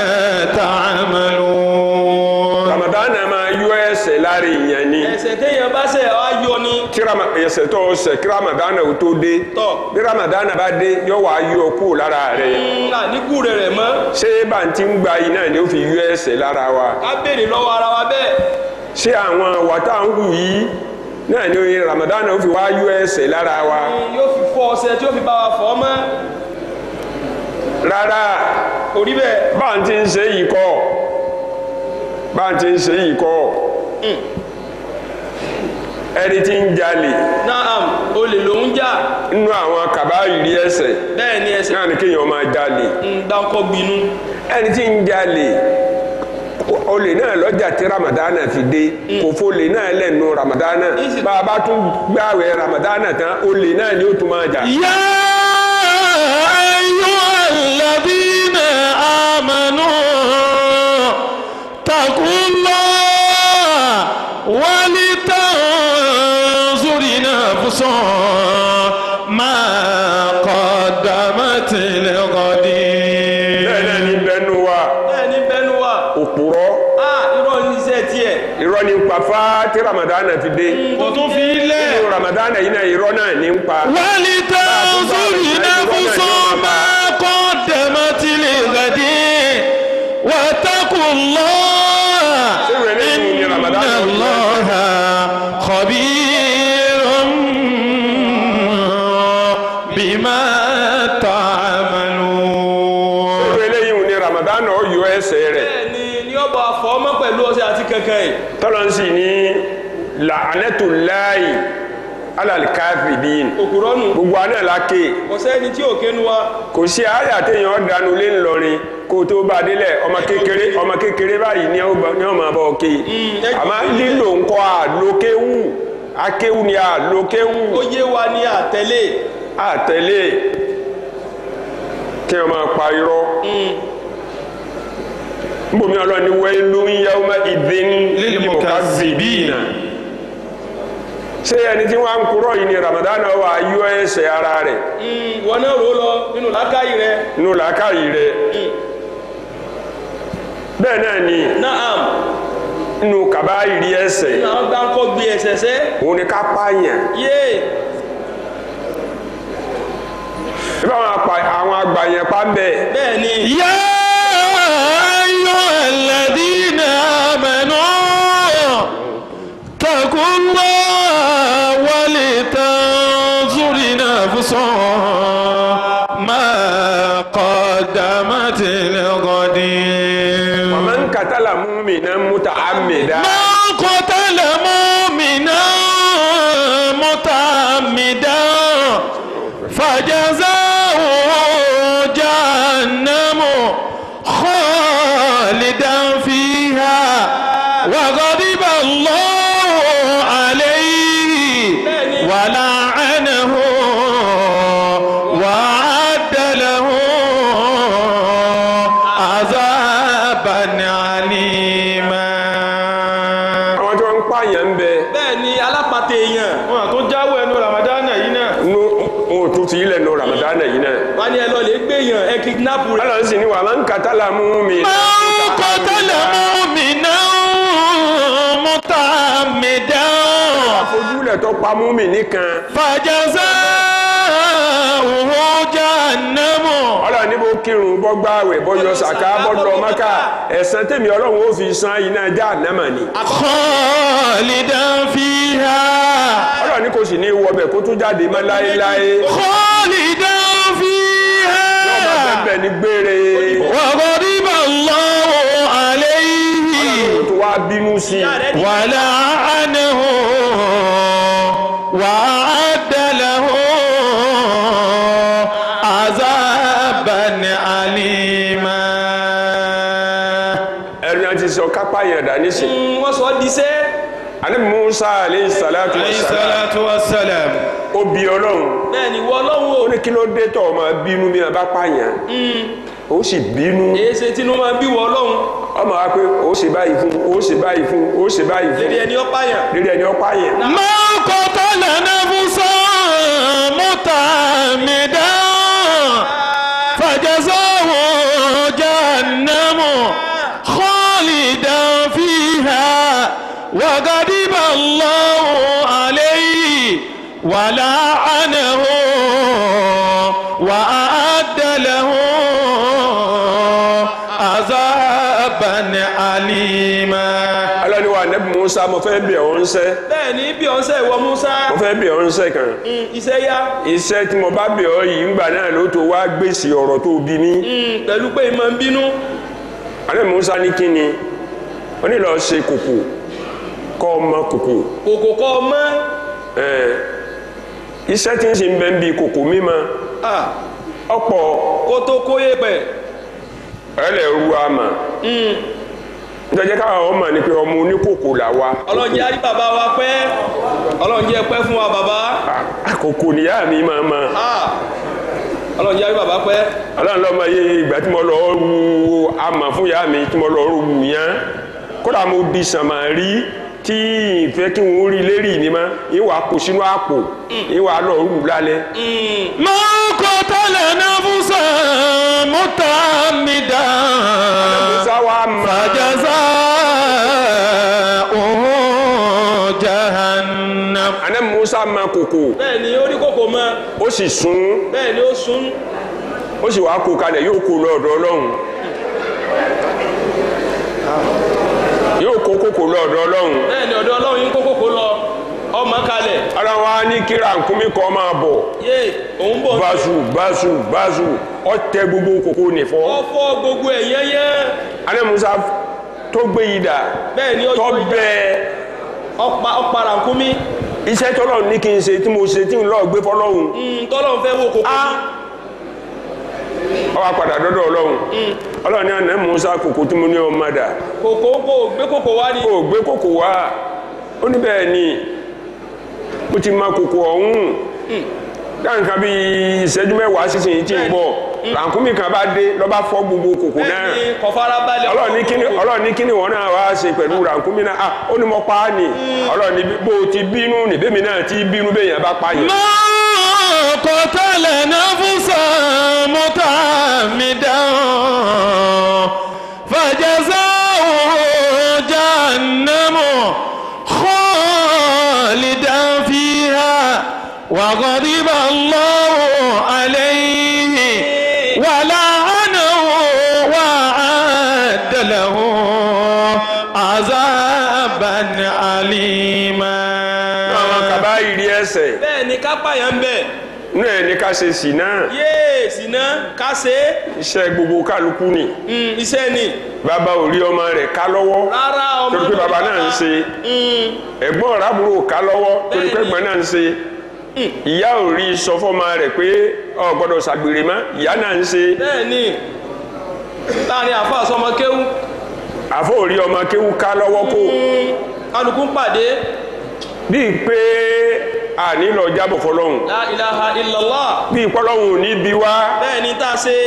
تعملون ramadan máa yọ ẹ̀ṣẹ̀ lára èèyàn ni ẹsẹ̀ téèyàn bá ṣẹ̀ á yọ ni tí rama- ẹ̀ṣẹ̀ tó o ṣẹ̀ kí ramadan ò tó dé Tọ́. bí ramadan bá dé yọ wá yọ kúrò lára rẹ̀ ńlá níkù rẹ̀ rẹ̀ mọ́ ṣé bá ń ti ń gba iná ni ó fi yọ ẹ̀ṣẹ̀ lára wa ká béèrè lọ́wọ́ ara wa bẹ́ẹ̀ ṣé àwọn wàtá ń hù yìí náà ni oye ramadan ó fi wá yọ ẹ̀ṣẹ̀ lára wa yóò fi fọ ọṣẹ tí ó fi bá wa fọ mọ́ rárá kò rí bẹ́ẹ̀ bá ń ti ń ṣe yìí kọ́ bá ń ti ń ṣe yìí kọ́ ẹni tí ń jalè naam olè ló ń jà nínú àwọn kàbáyìí ẹ̀ṣẹ̀ bẹ́ẹ̀ ni ẹsẹ̀ náà ni kéèyàn máa jalè ń dáńkọ́ gbinú ẹni tí ń jalè olè náà lọ́jà tí ramadana fi dé kò fólè náà lẹ́nu ramadana Ìsì- bá a bá tún gbààwẹ̀ ramadana tán olè náà ni ó tún máa jà. يا أيها الذين آمنوا اتقوا الله ولتنظر نفس ما قدمت لغد bẹ́ẹ̀ náà ni bẹ́nu wa bẹ́ẹ̀ ni bẹ́nu wa òpùrọ́ a irọ́ ní iṣẹ́ tiẹ̀ irọ́ ní ń pa fá tí ramadana fi dé kò tún fi lẹ̀ nínú ramadana yìí náà irọ́ náà ní ń pa. ولتنظر نفس ما قدمت لغد واتقوا الله إن الله خبير بما تعملون irú eléyìí ni ramadana ó yọ ẹ̀ṣẹ̀ rẹ̀ bẹ́ẹ̀ ni ní ọba àfọmọ́ pẹ̀lú ọṣẹ àti kankan yìí tọ́lọ́nsì ní la'anatullahi alal kathibin òkúrọ́ nù gbogbo àná la ké kò sẹ́ni tí ò kénu wa kò sí àyà téèyàn dànù lé ńlọrin kó tó bá délẹ̀ ọmọ kékeré ọmọ kékeré báyìí ni ó bá- ni ó máa bọ̀ ké ẹ- àmọ́ lílo ńkọ́ àlókéwù akéwù ni àlókéwù ó yé wa ní àtẹ̀lé àtẹ̀lé kí wọ́n máa pa irọ́ nbomi ọlọ́ni wailun yawma idhin lilmukazzibina ṣé ẹni tí wọ́n á ń kúrọ̀ yìí ni Ramadan wà yọ ẹsẹ̀ ara rẹ̀ wọn náà rò ó lọ nínú làákàyè rẹ nínú làákàyè rẹ̀ bẹ́ẹ̀ náà ni naam nínú kàbáyìrí ẹsẹ̀ náà gbáǹkọ́ gbé ẹsẹ̀ sẹ́ òun ni ká pààyàn yé bí àwọn apà- àwọn àgbàyàn pa ń bẹ̀ bẹ́ẹ̀ ni يا أيها الذين آمنوا اتقوا الله ولتنظر نفس ما قدمت لغد man qatala mu'minan muta'ammidan من قتل مؤمنا متعمدا فجزاؤه جهنم خالدا فيها وغضب الله عليه ولعنه وأعد له عذابا عليما àwọn tí wọ́n ń pààyàn ń bẹ bẹ́ẹ̀ ni alápàtẹ èèyàn wọn tó jáwọ́ ẹnu ramadana yìí náà nínú òun tún ti ilẹ̀ nù Ramadan yìí náà wọn ni ẹ lọ lè gbé èèyàn ẹ kidnap rẹ ọlọ́run sì ní wà man qatala mu'minan من قتل مؤمنا متعمدا àfojúlẹ̀ tó pa múmi nìkan فجزاؤه جهنم ọlọ́run ní bó kírun bọ́ gbààwẹ̀ bọ́ yọ sàká bọ́ lọ Mákà ẹ̀san tèmi ọlọ́run ó fi san iná Jahannama ni خالدا فيها ọlọ́run ní kò sì ní wọbẹ̀ kó tún jáde mọ́ láéláé خالدا ọmọ فيها bẹ́ẹ̀ ní gbére وغضب الله عليه ó tún wá bínú sí i ìyá rẹ ní ولعنه وأعد له عذابا أليما pààyàn dà nísìn Mm, wọ́n sọ ọ́ diṣẹ́ àní Musa aleyhi salatu wa alayhi salam salatu wa salam ó bi ọlọ́run bẹ́ẹ̀ ni wọ́n ọlọ́run ó o ní kí ló dé tọ̀ ọmọ bínú bí wọn bá pààyàn ó sì bínú èyí ṣe tinú máa bí wọ́n ọlọ́run ọmọ wa pé ó ṣe báyìí fún ó ṣe báyìí fún ó ṣe báyìí fún lédi ẹni ó pààyàn lérí ẹni ó pààyàn ما قتل نفسا متعمدا فجزاه جهنم خالدا فيها وغضب الله عليه ولعنه وأعد له عذابا أليما alọ́ni wa nẹ́bí Musa mo fẹ́ bẹ̀ ọ́ ń sẹ́ bẹ́ẹ̀ ni bí ọ̀sẹ̀ ìwọ Musa mo fẹ́ bẹ̀ ọ́ ń sẹ́ kan Mm, iṣẹ́ yá iṣẹ́ tí mo bá bẹ̀ ọ́ yìí ńgbà náà ló tó wá gbèsè ọ̀rọ̀ tó bí mi Mm, pẹ̀lú pé ìmọ̀ ń bínú alẹ́ Musa ní kí ni ó ní lọ ṣe kòkò kọ́ ọmọ kòkò kòkò kọ́ ọ mọ́ ẹ̀ iṣẹ́ tí ń ṣe ń bẹ́ ń bi kòkò mímọ Ah, ọ̀pọ̀ kó tó kóyè pẹ̀ ẹlẹ́ ru àmà nítorí káwọn ọmọ ní pé ọmọ oníkòkò là wa ọlọ́run jẹ́ àrí bàbá wa pẹ́ ọlọ́run jẹ́ pẹ́ fún wa bàbá àkókò níyà mi máa ma Ah, ọlọ́run jẹ́ àrí bàbá pẹ́ ọlọ́run lọ́mọ yé ìgbà tí mo lọ ru àmà fún ìyá mi tí mo lọ ru yẹn kódà mo di sàmà rí tí ìfẹ́ kí wọ́n rí lérí mi ma ìwà kò sínú àpò ìwà lọ rú lálẹ́ ما قتل نفسا متعمدا sáwà máa فجزاؤه جهنم àná Musa ma kòkò bẹ́ẹ̀ ni ó rí kòkò mọ́ ó sì sún bẹ́ẹ̀ ni ó sún ó sì wá kó kalẹ̀ yóò kó lọ́dọ̀ ọlọ́run yóò kó kòkò lọ́dọ̀ ọlọ́run bẹ́ẹ̀ ni ọ̀dọ̀ ọlọ́run yín kó kòkò lọ ọmọ kalẹ̀ ọlọ́run wa ní kíra nkúmi kọ́ máa bọ̀ yé òun bọ̀ báṣu báṣu báṣu ọtẹ gbogbo kòkò nìfọ́ ọ fọ́ gbogbo ẹ̀ yẹ́yẹ́ àná Musa tó gbé yìí dà bẹ́ẹ̀ ni ó tó yọ ìjà. bẹ́ẹ̀ ọpa ọpara nkúmi iṣẹ́ tọ́lọ́run ní kí n ṣe tí mo ṣe tí n lọ́ọ́ gbé fọlọ́run tọ́lọ́run fẹ́ wo kòkò Ah. ní ó wá padà dọ́dọ̀ ọlọ́run ọlọ́run ní àná Musa kòkò tí mo ní ọmọ dà kòkò kò gbé kòkò wá ní kò gbé kòkò wá ó ní bẹ́ẹ̀ ni ó ti ma kòkò ọ̀hún dáǹkan bí ìṣẹ́jú mẹ́wàá sísìn tí ń bọ̀ làǹkúmí kan bá dé lọ́ba fọ́ gbogbo kòkò náà bẹ́ẹ̀ ni kọfara balẹ̀ ọlọ́run ní kíni ọlọ́run ní kíni wọn náà wá ṣe pẹ̀lú làǹkúmí náà ah ó ní mo pa á nì ọlọ́run ní bó o ti bínú ní bẹ́mi náà ti bínú bẹ́ẹ̀ yẹn bá pa yẹn. ما قتل نفسا متعمدا فجزاؤه جهنم خالدا فيها وغضب الله عليه ولعنه وأعد له عذابا أليما àwọn kaba ìrì ẹsẹ̀ bẹ́ẹ̀ ni kápá yẹn ń bẹ̀ inú ẹ̀ ní ká ṣe sì náà yéè síná ká ṣe é iṣẹ́ gbogbo kálukú ni Mm, iṣẹ́ ni bàbá ò rí ọmọ rẹ̀ ká lọ́wọ́ rárá ọmọ torí pé náà bàbá ní náà ń ṣe Mm, ẹ̀gbọ́n rábùrò ká lọ́wọ́ torí pé Bẹ́ẹ̀ni. ẹ̀gbọ́n náà ń ṣe ìyá ò rí sọ fọ́mọ rẹ̀ pé ọ gbọ́dọ̀ ṣàgbèrè mọ́ ìyá náà ń ṣe bẹ́ẹ̀ ni láàrin àfa sọmọ kéwú àfọ ò rí ọmọ kéwú ká lọ́wọ́ kó Mm, kálukú ń pàdé bíi pé àní lọ jábọ̀ fọlọ́hún la ilaha illallah bíi pọ́lọ́hún ò ní bí wá bẹ́ẹ̀ ni tá a ṣe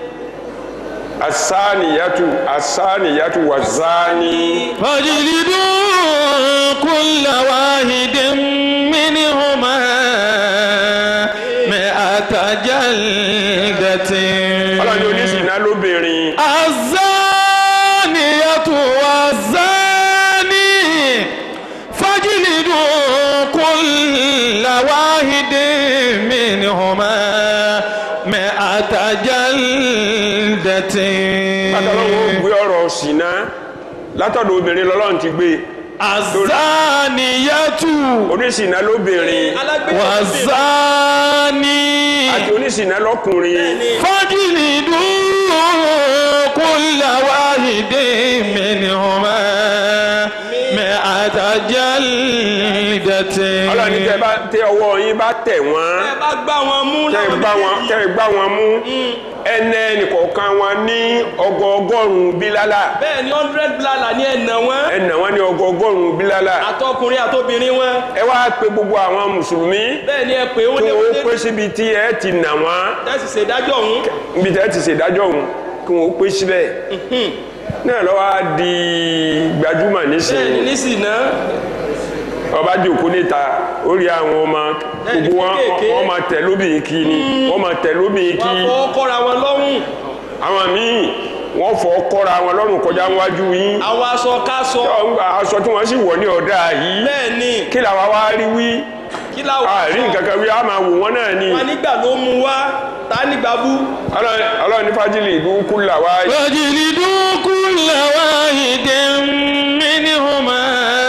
asániyàtù asániyàtù wà záni فاجلدوا كل واحد منهما مئة جلدة ọlọ́run oníṣìná lóbìnrin الزانية والزاني فاجلدوا كل واحد منهما مئة جلدة látọ̀lọ́wọ́ gbé ọ̀rọ̀ ṣìná látọ̀dọ̀ obìnrin lọ́lọ́run ti gbé azaniyatu oníṣìná lóbìnrin alágbèsè wazani àti oníṣìná lọ́kùnrin fajilidu kulla wahidin minhuma mi'ata ọlọ́run ní tẹ́ bá tẹ ọwọ́ yín bá tẹ̀ wọ́n ẹ bá gbá wọn mú tẹ́ láwọn gbá wọn méjèèjì. tẹ́ gbá wọn mú ẹnẹ nìkọ̀ọ̀kan wọn ní ọgọọgọ́rùn-ún bílálà bẹ́ẹ̀ ni hundred blala ní ẹ̀nà wọn ẹnà wọn ní ọgọọgọ́rùn-ún bílálà àtọkùnrin àtobìnrin wọn ẹ wá pe gbogbo àwọn mùsùlùmí bẹ́ẹ̀ ni ẹ pé ó kí lé wọn ó wọlé pé síbi tí ẹ ti nà wọn tẹ́sí ṣèdájọ́ ọ̀hún níbi tí ẹ ti ṣèdájọ́ òun kí wọn ó pé síbẹ̀ náà lọ́wọ́ á di gbajúmọ̀ bẹ́ẹ̀ ni nísìnyí nísìnyí ọba jòkó níta ó rí àwọn ọmọ Bẹ́ẹ̀ni, gbogbo wọn kéékèèké. wọn máa tẹ̀ lóbìnrin kí ni wọn máa tẹ̀ lóbìnrin kí wọn fọwọ́ kọ́ra wọn lọ́rùn àwọn míì wọn fọ kọ́ra wọn lọ́rùn kọjá wájú yín àwọn aṣọ káṣọ aṣọ tí wọ́n sì wọ̀ ní ọ̀dà yìí bẹ́ẹ̀ ni kí làwa wá rí wí kí láwọn àárín nǹkan kan wí á máa wò wọ́n náà ni wọn nígbà ló mú wá tá nígbà bú Ọlọ́run Ọlọ́run ní fájìlì ìlú kúlà wá واجلدوا كل واحد منهما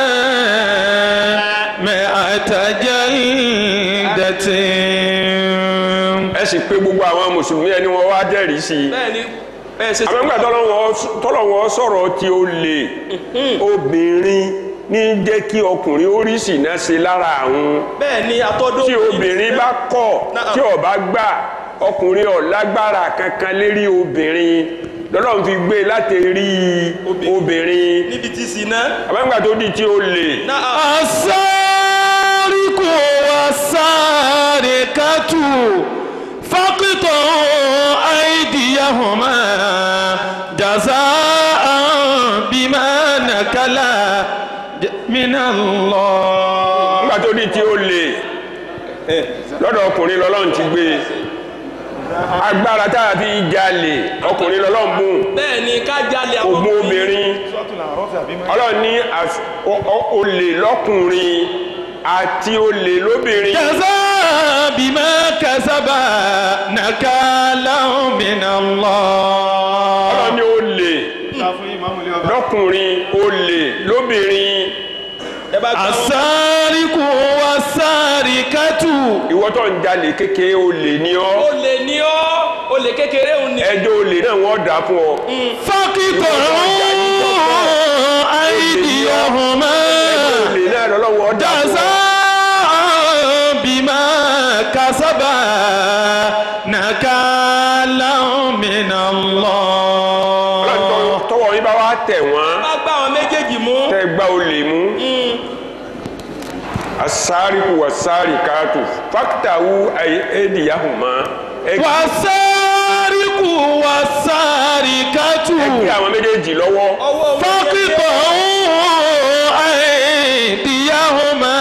مائة جلدة ẹ sì pé gbogbo àwọn mùsùlùmí ẹni wọn wá jẹ́rìí sí i bẹ́ẹ̀ ni bẹ́ẹ̀ ṣe àmọ́ nígbà tọ́lọ́wọ́ sọ̀rọ̀ tí ó lè obìnrin ní jẹ́ kí ọkùnrin ó rí sìnà ṣe lára àwọn bẹ́ẹ̀ ni àtọ́dọ́ tí obìnrin bá kọ̀ Náà. tí ó bá gbà ọkùnrin ò lágbára kankan lérí obìnrin lọ́lọ́run fi gbé láti rí obìnrin níbi tí sì ná àmọ́ nígbà tó di tí ó lè náà السارق والسارقة فاقطعوا أيديهما جزاء بما نكلا من الله nígbà tó di tí ó lè lọ́dọ̀ ọkùnrin lọ́lọ́run ti gbé agbára tá a fi jalè ọkùnrin lọ́lọ́run bùn bẹ́ẹ̀ ni ká jalè àwọn ògùn obìnrin ọlọ́run ní àf- o- o- olè lọ́kùnrin àti olè lóbìnrin جزاء بما كسب نكالا من الله ọlọ́run ní olè lọ́kùnrin olè lóbìnrin ẹ bá gbà wọn السارق والسارقة ìwọ tó ń jalè kékeré olè ní ọ́ ó lè ní ọ́ ó lè kékeré òun ni ẹjọ́ olè náà wọ́n dà fún ọ فاقطعوا أيديهما olè náà lọ́lọ́wọ́ dà fún ọ جزاء بما كسب نكالا من الله ọlọ́run tọwọ́ yín bá wá tẹ̀ wọ́n bá gbà wọn méjèèjì mú tẹ́ gbá olè mú asáríkù wasárìkàtù fákítàwù ẹ̀ẹ́dìyàhùnmá والسارق والسارقة ẹgbẹ́ àwọn méjèèjì lọ́wọ́ ọwọ́ wọn فاقطعوا أيديهما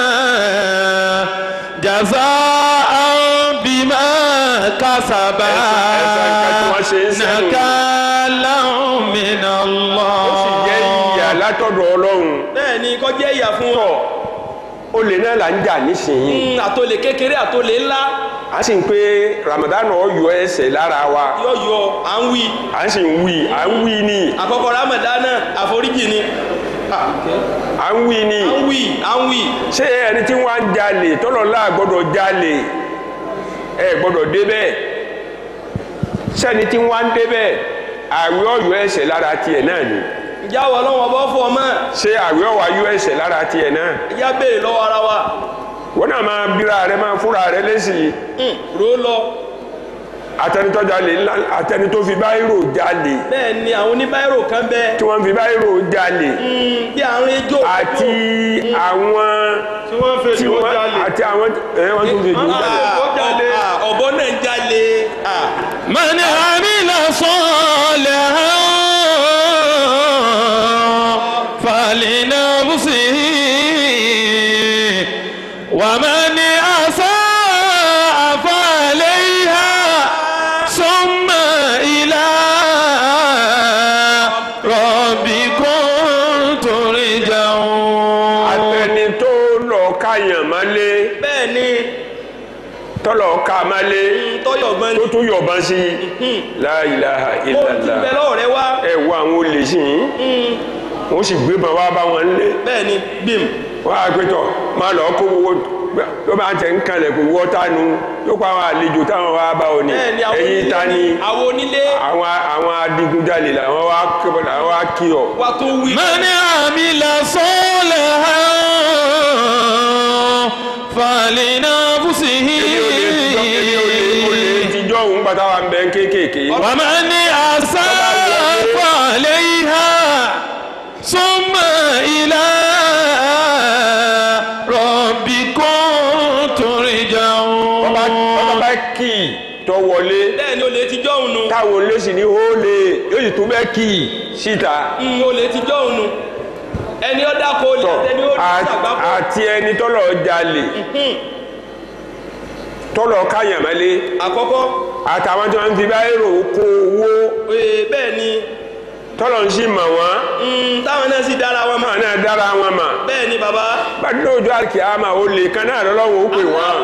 جزاء بما كسبا ẹ̀san nǹkan tí wọ́n ṣe ń sẹ́nu. نكالا من ó sì jẹ́ ìyà الله látọ̀dọ̀ ọlọ́run bẹ́ẹ̀ ni kọjá ìyà fún tọ̀ wọn olè náà là ń jà nísìnyí Mm, àtòlè kékeré àtòlè ńlá a sì ń pé Ramadan ọ̀yọ́ ẹsẹ̀ lára wa yọ̀yọ̀ à ń wí à ń sì ń wí à ń wí ni àkọ́kọ́ ramadana àforíjì ni Ah, okay. à ń wí ni à ń wí à ń wí ṣé ẹni tí wọ́n á jalè tọ́lọ́lá gbọ́dọ̀ jalè ẹ gbọ́dọ̀ débẹ̀ sẹ́ni tí wọ́n á débẹ̀ àwẹ̀ ọ̀yọ́ ẹsẹ̀ lára tiẹ̀ náà ni ìjà wọ lọ́wọ́ bọ́ fún ọmọ ṣé àwẹ̀ ọ̀wá yọ ẹsẹ̀ lára tiẹ̀ náà ìjà béèrè lọ́wọ́ ara wa wọ́n náà máa bíra rẹ máa fúnra rẹ lẹ́sìn Mm, ró lọ atẹnitọ́ jalè ńlá atẹnitọ́ fi báyìrò jalè bẹ́ẹ̀ ni àwọn oníbàárò kan bẹ tí wọ́n fi báyìrò jalè Mm, bí àrùn ejò àti àwọn tí wọ́n fẹ́ tí tí wọ́n wọ́n jalè àti àwọn ẹ̀ wọ́n tún fi jù jalè. Ah, ah, ọ̀bọ náà ń jalè Ah, من عمل صالحا فلنفسه ومن أساء فعليها ثم إلى ربكم ترجعون atẹni tó lọ káyàn mọ́lé bẹ́ẹ̀ ni tọ́lọ̀ ká mọ́lé tọ́yọ̀gbọ́n tó ni tún yọ̀bọ̀n sí i la ilaha ó ti illallah bẹ lọ́wọ́ rẹ wá ẹ wo àwọn olè sí i wọ́n sì gbébọn wá bá wọn lé bẹ́ẹ̀ ni bim wọ́n á pẹ́tọ̀ máa lọ kó owó ló bá tẹ̀ ń kalẹ̀ kó wọ́ tánu yóò pa àwọn àlejò táwọn wá bá ọ ní bẹ́ẹ̀ ni àwọn ẹ̀yin onílé ta ni àwọn onílé àwọn àwọn adigunjalè làwọn wá kébọ̀ làwọn wá kí ọ. wa tó wí من عمل صالحا فلنفسه èmi ò lè tijọ́ èmi ò lè ò lè tijọ́ òun gbàtà wà ń bẹ kéékèèké. ومن أساء فعليها ثم إلى ربكم bọ́bá bọ́bá ترجعون bá kì í tọ́ wọlé bẹ́ẹ̀ ni olè ti jọ́ òun nu táwọn olóṣì ní hóòlè yóò sì tún bẹ́ kì í síta. Mm, olè ti jọ́ òun nu ẹni ó dáko olè tọ́ àtẹni ó ní àti- sàgbákò àti ẹni tọ́lọ̀ jalè tọ́lọ̀ káyàmálé àkọ́kọ́ àtàwọn tí wọ́n ti bá èrò kó owó ee, bẹ́ẹ̀ ni tọ́lọ̀ ń sì mọ̀ wọ́n mm, táwọn náà sì dára wọn mọ̀ máa náà dára wọn mà bẹ́ẹ̀ ni bàbá bàtí lóòjọ́ àkíyàmà ó lè kan náà lọ́lọ́run ó pè wọ́n.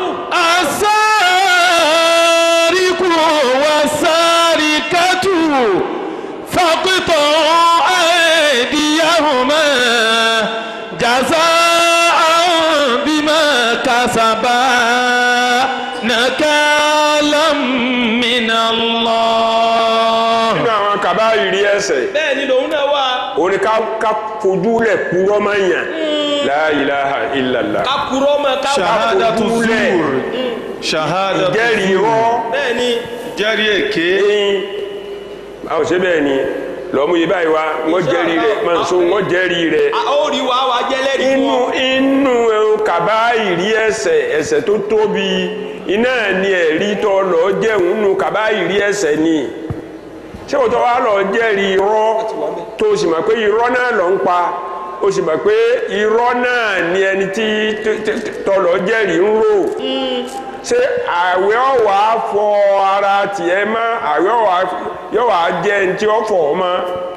السارق والسارقة فاقطعوا أيديهما جزاء بما كسبا نكالا من الله nínú àwọn kàbá ìrí ẹsẹ̀ bẹ́ẹ̀ ni lòun náà wà òní ká ká fojú lẹ̀ kúrọ́ máa yàn la ilaha illallah kakurọ́ mọ̀ ká ṣahadatu ojúlẹ̀. zur ṣahadatu jẹ́rìí rọ́ bẹ́ẹ̀ ni jẹ́rìí èké ẹ̀yìn báwo ṣe bẹ́ẹ̀ ni lọ́mú yìí báyìí wá wọ́n jẹ́rìí rẹ̀ máa ń so wọ́n jẹ́rìí rẹ̀ a ó rí wa wa jẹ́lẹ́rìí fún inú ọ inú ẹ̀hún kàbá ìrí ẹsẹ̀ ẹsẹ̀ tó tóbi iná ni ẹ̀rí tó lọ jẹun nù kàbá ìrí ẹsẹ̀ ni ṣé o tó wá lọ jẹ́rìí irọ́ tó o sì mọ̀ pé irọ́ náà lọ ń pa o sì mọ̀ pé irọ́ náà ni ẹni tí tó lọ jẹ́rìí ń rò ṣé àwẹ̀ ọ̀wà fọ ara tiẹ̀ mọ́ àwẹ̀ ọ̀wà yọ̀wà jẹ́ ẹni tí ó fọ̀ ọ́ mọ́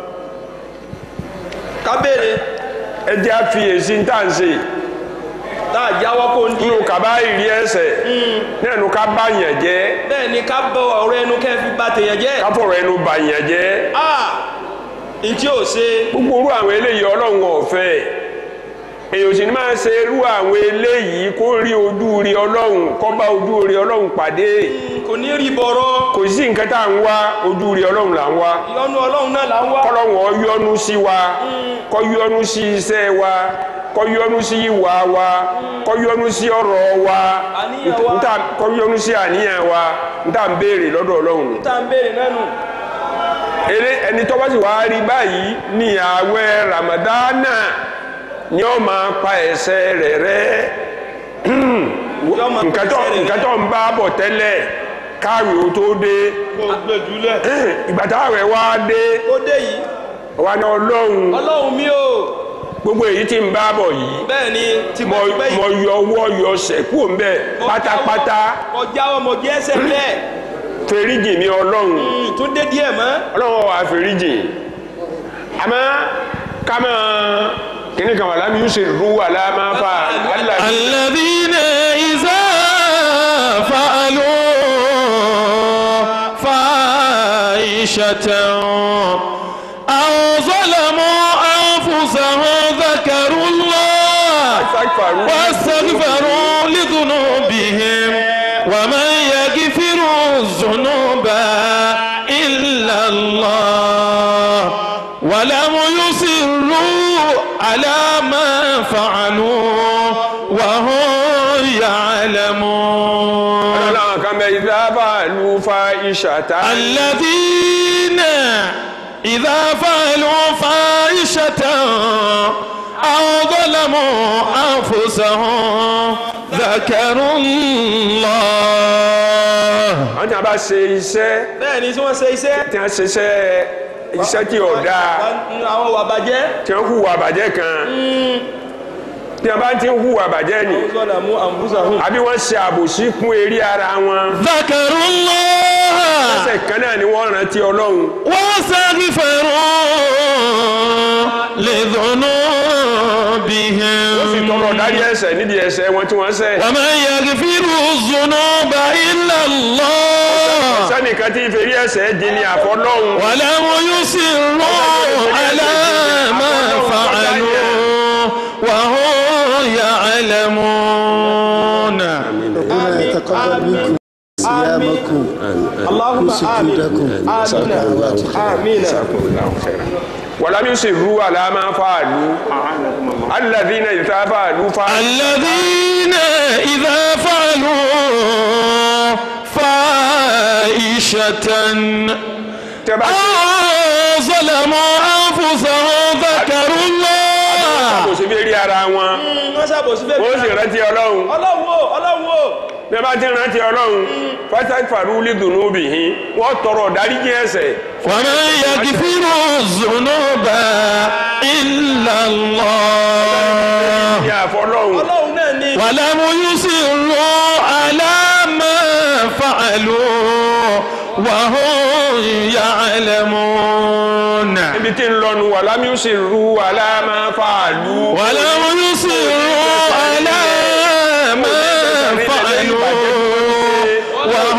ká béèrè ẹ jẹ́ àfiyèsí ń tà ń ṣe tá a jáwọ́ kó ń di nínú kaba ìrí ẹsẹ̀ nínú ká bá yàn jẹ́ bẹ́ẹ̀ ni ká bọ ọ̀rọ̀ ẹnu kẹ́ fi bà tèèyàn jẹ́ ká fọ̀rọ̀ ẹnu bà yàn jẹ́ a ntí ò ṣe gbogbo orú àwọn eléyìí ọlọ́run ọ̀fẹ́ èyàn sì ní máa ṣe irú àwọn eléyìí kó rí ojú rí ọlọ́run kó bá ojú rí ọlọ́run pàdé kò ní rí bọ̀rọ̀ kò sí nǹkan tá à ń wá ojú rí ọlọ́run là ń wá ìyọnu ọlọ́run náà là ń wá kọ́lọ́run ó yọ́nú sí wa kó yọ́nú sí iṣẹ́ wa kó yọ́nú sí ìwà wa kó yọ́nú sí ọ̀rọ̀ wa Àníyàn wa. ntá kó yọ́nú sí àníyàn wa ntá ń béèrè lọ́dọ̀ ọlọ́run tá à ń béèrè náà nù eré ẹni tó bá sì wá rí báyìí ní ààwẹ̀ ramadana ni ó máa pa ẹ̀ṣẹ̀ rẹ̀ rẹ́ Yọ́ máa pa nǹkan tó ẹ̀ṣẹ̀ rẹ̀ nǹkan tó ń bá bọ̀ tẹ́lẹ̀ káàwé ó tó dé kó gbẹdúlẹ̀ ìgbà táwẹ̀ wá dé ó dé yìí wà ní ọlọ́run ọlọ́run mi ò gbogbo èyí tí ń bá bọ̀ yìí bẹ́ẹ̀ ni tí mo mo ti pẹ́ mo yìí yọ ọwọ́ yọ sẹ́kù ń bẹ̀ mo pátápátá jáwọ́- mo jáwọ́ mo jẹ́ ẹsẹ̀ bẹ́ẹ̀ fèríjì mi ọlọ́run tún dé díẹ̀ mọ́ ọlọ́run wà fèríjì àmọ́ ká máa kíní kan wà lámì yóò ṣe rú wà lámà fà alàbí الذين إذا فعلوا فاحشة أو ظلموا أنفسهم ذكروا الله sáfàrú واستغفروا لذنوبهم ومن يغفر الذنوب إلا الله ولم يصروا على ما فعلوا وهم يعلمون ọlọ́run kan bẹ ìdábà lu fa ìṣàtà الذين إذا فعلوا فاحشة أو ظلموا أنفسهم ذكروا الله wọ́n ti a bá ṣe iṣẹ́ bẹ́ẹ̀ ni tí wọ́n ṣe iṣẹ́ tí wọ́n ṣe iṣẹ́ iṣẹ́ tí ò dáa àwọn wà bàjẹ́ tí wọ́n hùwà bàjẹ́ kan tí wọ́n bá ti ń hùwà bàjẹ́ ni sọ́dà mú àǹbùsà hùn àbí wọ́n ṣe àbòsí kún eré ara wọn ذكروا الله ẹsẹ̀ kan náà ni wọ́n rántí ọlọ́run واستغفروا لذنوبهم ó sì tọrọ dárí ẹ̀ṣẹ̀ nídìí ẹ̀ṣẹ̀ wọn tí wọ́n ṣẹ̀ ومن يغفر الذنوب إلا الله sẹ́nìkan tí ìfèrí ẹ̀ṣẹ̀ jìn ní àfọlọ́hun ولم يصروا على ما فعلوا وهم يعلمون ربنا يتقبل منكم صيامكم اللهم وسجودكم آمين wàlámi sì rú àlámà fàálù alladhina ìta fàálù fàálù الذين إذا شتى tẹ́ bá أو ظلموا أنفسهم ذكروا الله kò sí bí rí ara wọn wọ́n ṣàbòsí bẹ́ẹ̀ wọ́n sì rántí ọlọ́run ọlọ́run o ọlọ́run o bí wọ́n bá ti rántí ọlọ́run fásitì faruli dùnú bìhín wọ́n tọrọ dáríjì ẹ̀ṣẹ̀ ومن يغفر الذنوب إلا الله ní àfọlọ́run ọlọ́run náà ni ولم يصروا على ما فعلوا وهم يعلمون ibi tí ń lọnu wà lámúsì ru aláàmà fàálù ولم يصروا على ما فعلوا وهم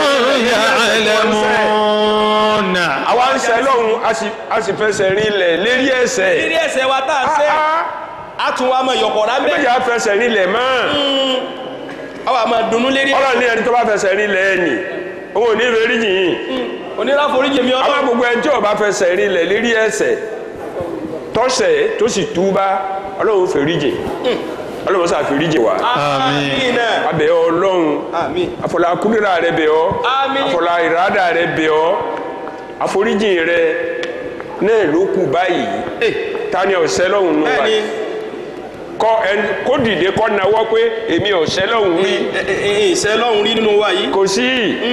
يعلمون àwa ń ṣe lọ́hùn a sì- a sì fẹsẹ̀ rinlẹ̀ lérí ẹ̀ṣẹ̀ rírí ẹsẹ̀ wa tá à ń ṣe á tún wa mọ ìyọ̀kọ̀ rá méjì bẹ́ẹ̀ á fẹsẹ̀ rinlẹ̀ mọ́ àwa máa dunnú lérí ọlọ́run ní ẹni tó bá fẹsẹ̀ rinlẹ̀ ẹ̀ nì òun ò ní ìrírí yìnyín onírà foríjì mi àwọn ọlọ́run gbogbo ẹni tí ó bá fẹsẹ̀ rinlẹ̀ lérí ẹ̀ṣẹ̀ tọ́sẹ̀ tó sì túbá ọlọ́run fèríjì ọlọ́run sà fèríjì wa àmín náà abẹ́ ọlọ́run àmín àfọlá kúndìrà rẹ bẹ̀ ọ́ Àmín. àfọlá ìrádà rẹ bẹ̀ ọ́ àforíjì rẹ náà ló kù báyìí Eh. tani ọ̀sẹ́ lọ́hùn nù bẹ́ẹ̀ni báyìí kọ́ ẹni kó dìde kọ́ nawọ́ pé èmi ọ̀sẹ́ lọ́hùn rí ìṣẹ́ lọ́hùn rí nínú wa yìí kò sí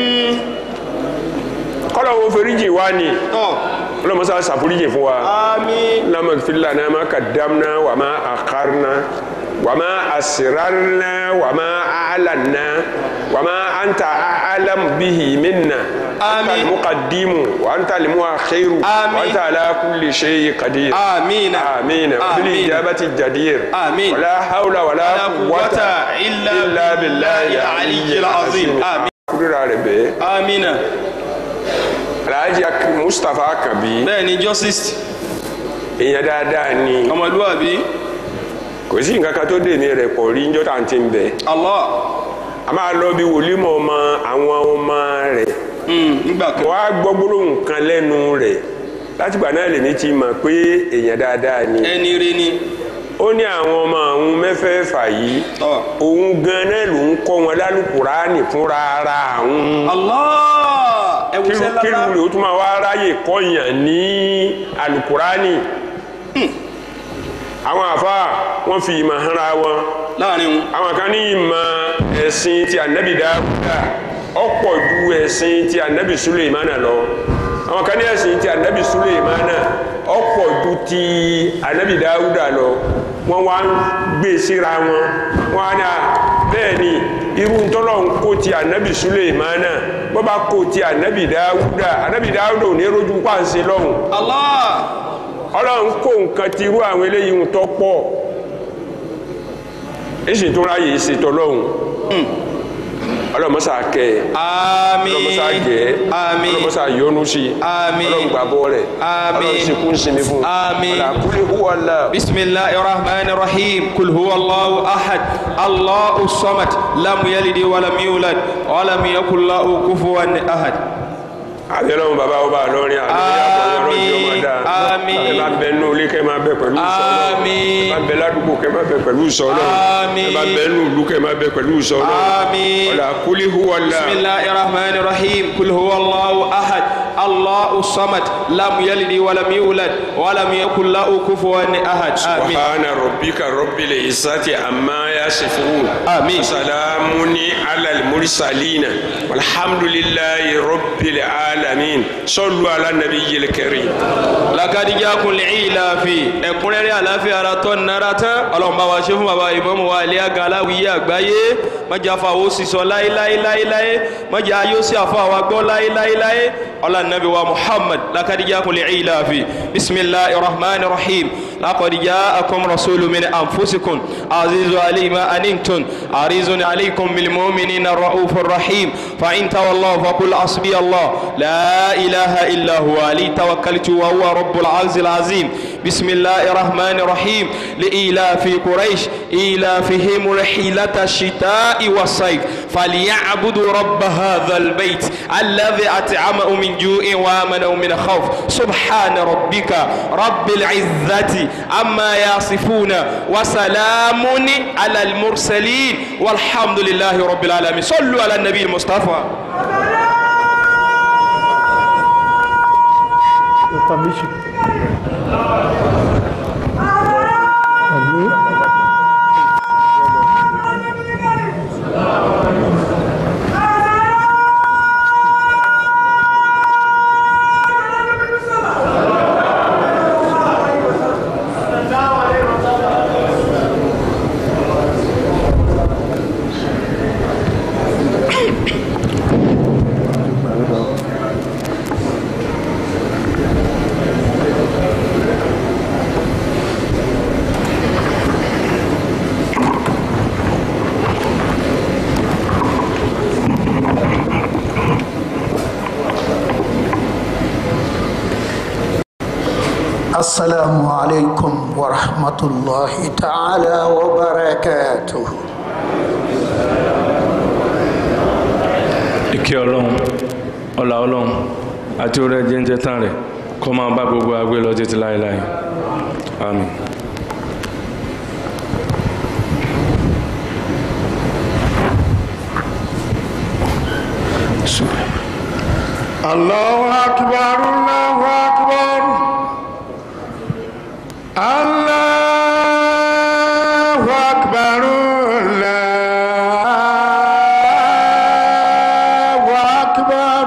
kọ́lọ́wọ́ foríjì wa ni tọ́ ọlọ́mọsá ṣàforíjì fún wa. àmín اللهم اغفر لنا ما قدمنا وما أخرنا وما أسررنا وما أعلنا وما أنت أعلم به منا أنت آمين. المقدم وأنت المؤخر آمين. وأنت على كل شيء قدير آمين. آمين آمين. وبالإجابة الجدير آمين. ولا حول ولا ولا قوة قوة إلا بالله العلي العظيم. آمين. kúrò rẹ̀ bẹ́ẹ̀ àmín náà Alhaji Ak- Mustapha Kabi bẹ́ẹ̀ni justice èèyàn dáadáa ni ọmọlúwàbí kò sí nǹkan kan tó dè ní rẹ̀ pọ̀ rí njọ́ tá à ń ti ń bẹ̀. Allah a máa lọ bí wòlímọ̀ ọmọ àwọn ọmọ rẹ̀ Mm, nígbà kan wọ́n á gbọ́ gbólóhùn kan lẹ́nu rẹ̀ látìgbà náà lèmi ti mọ̀ pé èèyàn dáadáa ni ẹni rí ni ó ní àwọn ọmọ àwọn mẹ́fẹ̀ẹ̀fà yìí Ọ. òun gan náà ló ń kọ́ wọn lálùkùránì fúnra ara àwọn Allah ẹwù sẹ́lá kí ló tún máa wá ráyè kọ́yàn ní alùkùránì àwọn àfa wọn fi ìmọ̀ hanra wọn láàrin wọn àwọn kan ní ìmọ̀ ẹ̀sìn ti ànábì dáúdà ọ̀pọ̀ ju ẹ̀sìn ti ànábì suleimana lọ àwọn kan ní ẹ̀sìn ti ànábì suleimana ọ̀pọ̀ ju ti ànábì dáúdà lọ wọ́n wá ń gbé síra wọn wọ́n á ní à bẹ́ẹ̀ ni irú ntọ́lọ̀ ń kó ti ànábì suleimana bọ́ bá kó ti ànábì dáúdà ànábì dáúdà ò ní rojú pàǹsẹ̀ lọ́hùn Allah ọlọ́run kó nǹkan ti irú àwọn eléyìí ń tọ́ pọ̀ èsì tó ráyè ṣètò ọlọ́run ọlọ́mọsá kẹ́ ẹ àmín ọlọ́mọsá gẹ̀ ẹ́ àmín ọlọ́mọsá yọ́nú sí i Àmín. ọlọ́run gbàbọ́ rẹ̀ Àmín. ọlọ́run sì kún sinmi fún Àmín. ọlọ́run kúlẹ̀ húwa la بسم الله الرحمن الرحيم قل هو الله أحد الله الصمد لم يلد ولم يولد ولم يكن له كفوا أحد àbẹ̀lọ́run bàbá ọba lọ́rin Àmín. Àmín. ẹ máa bẹ nínú ilé kẹ́ máa bẹ pẹ̀lú ìsọ̀lọ́ Àmín. ẹ máa bẹ ládùúgbò kẹ́ máa bẹ pẹ̀lú ìsọ̀lọ́ Àmín. ẹ máa bẹ nínú ìlú kẹ́ máa bẹ pẹ̀lú ìsọ̀lọ́ Àmín. ọlọ́run kúlẹ̀ húwa la بسم الله الرحمن الرحيم قل هو الله أحد الله الصمد لم يلد ولم يولد ولم يكن له كفوا أحد آمين سبحان ربك رب العزة عما يصفون آمين. وسلام على المرسلين والحمد لله رب العالمين صلوا على النبي الكريم lakadi jakun lẹ́yìnlá fi ẹ̀kúnrẹ́rẹ́ àláfíà ara tọ́ nara tán ọlọ́mọba wa ṣe fún baba ìmọ̀mù wa ilé aga aláwìyé àgbáyé mọ̀jà fàwọ́ sísọ láéláéláéláé mọ̀jà yóò sí àfọ àwa gbọ́ láéláéláé ọlá nàbí wa muhammad lakadi jakun lẹ́yìnlá fi bisimilahi rahman rahim lakadi jaakum rasulu min anfusikum azizu alayhi ma anintun arizun alaykum bilmuminina ra'ufur rahim fa in tawallahu fakul asbi allah la ilaha illa huwa ali توكلت وهو رب العرش العظيم بسم الله الرحمن الرحيم لإيلاف قريش إيلافهم رحلة الشتاء والصيف فليعبدوا رب هذا البيت الذي أطعمهم من جوع وآمنهم من خوف سبحان ربك رب العزة عما يصفون وسلام على المرسلين والحمد لله رب العالمين صلوا على النبي المصطفى permission. Àmín. السلام عليكم ورحمة الله تعالى وبركاته ìkẹ́ ọlọ́run ọlá ọlọ́run àti orí ẹjẹ́ ń jẹ́ tán rẹ̀ kó máa bá gbogbo agbé lọ títí láéláé àmín. الله أكبر الله أكبر الله أكبر الله أكبر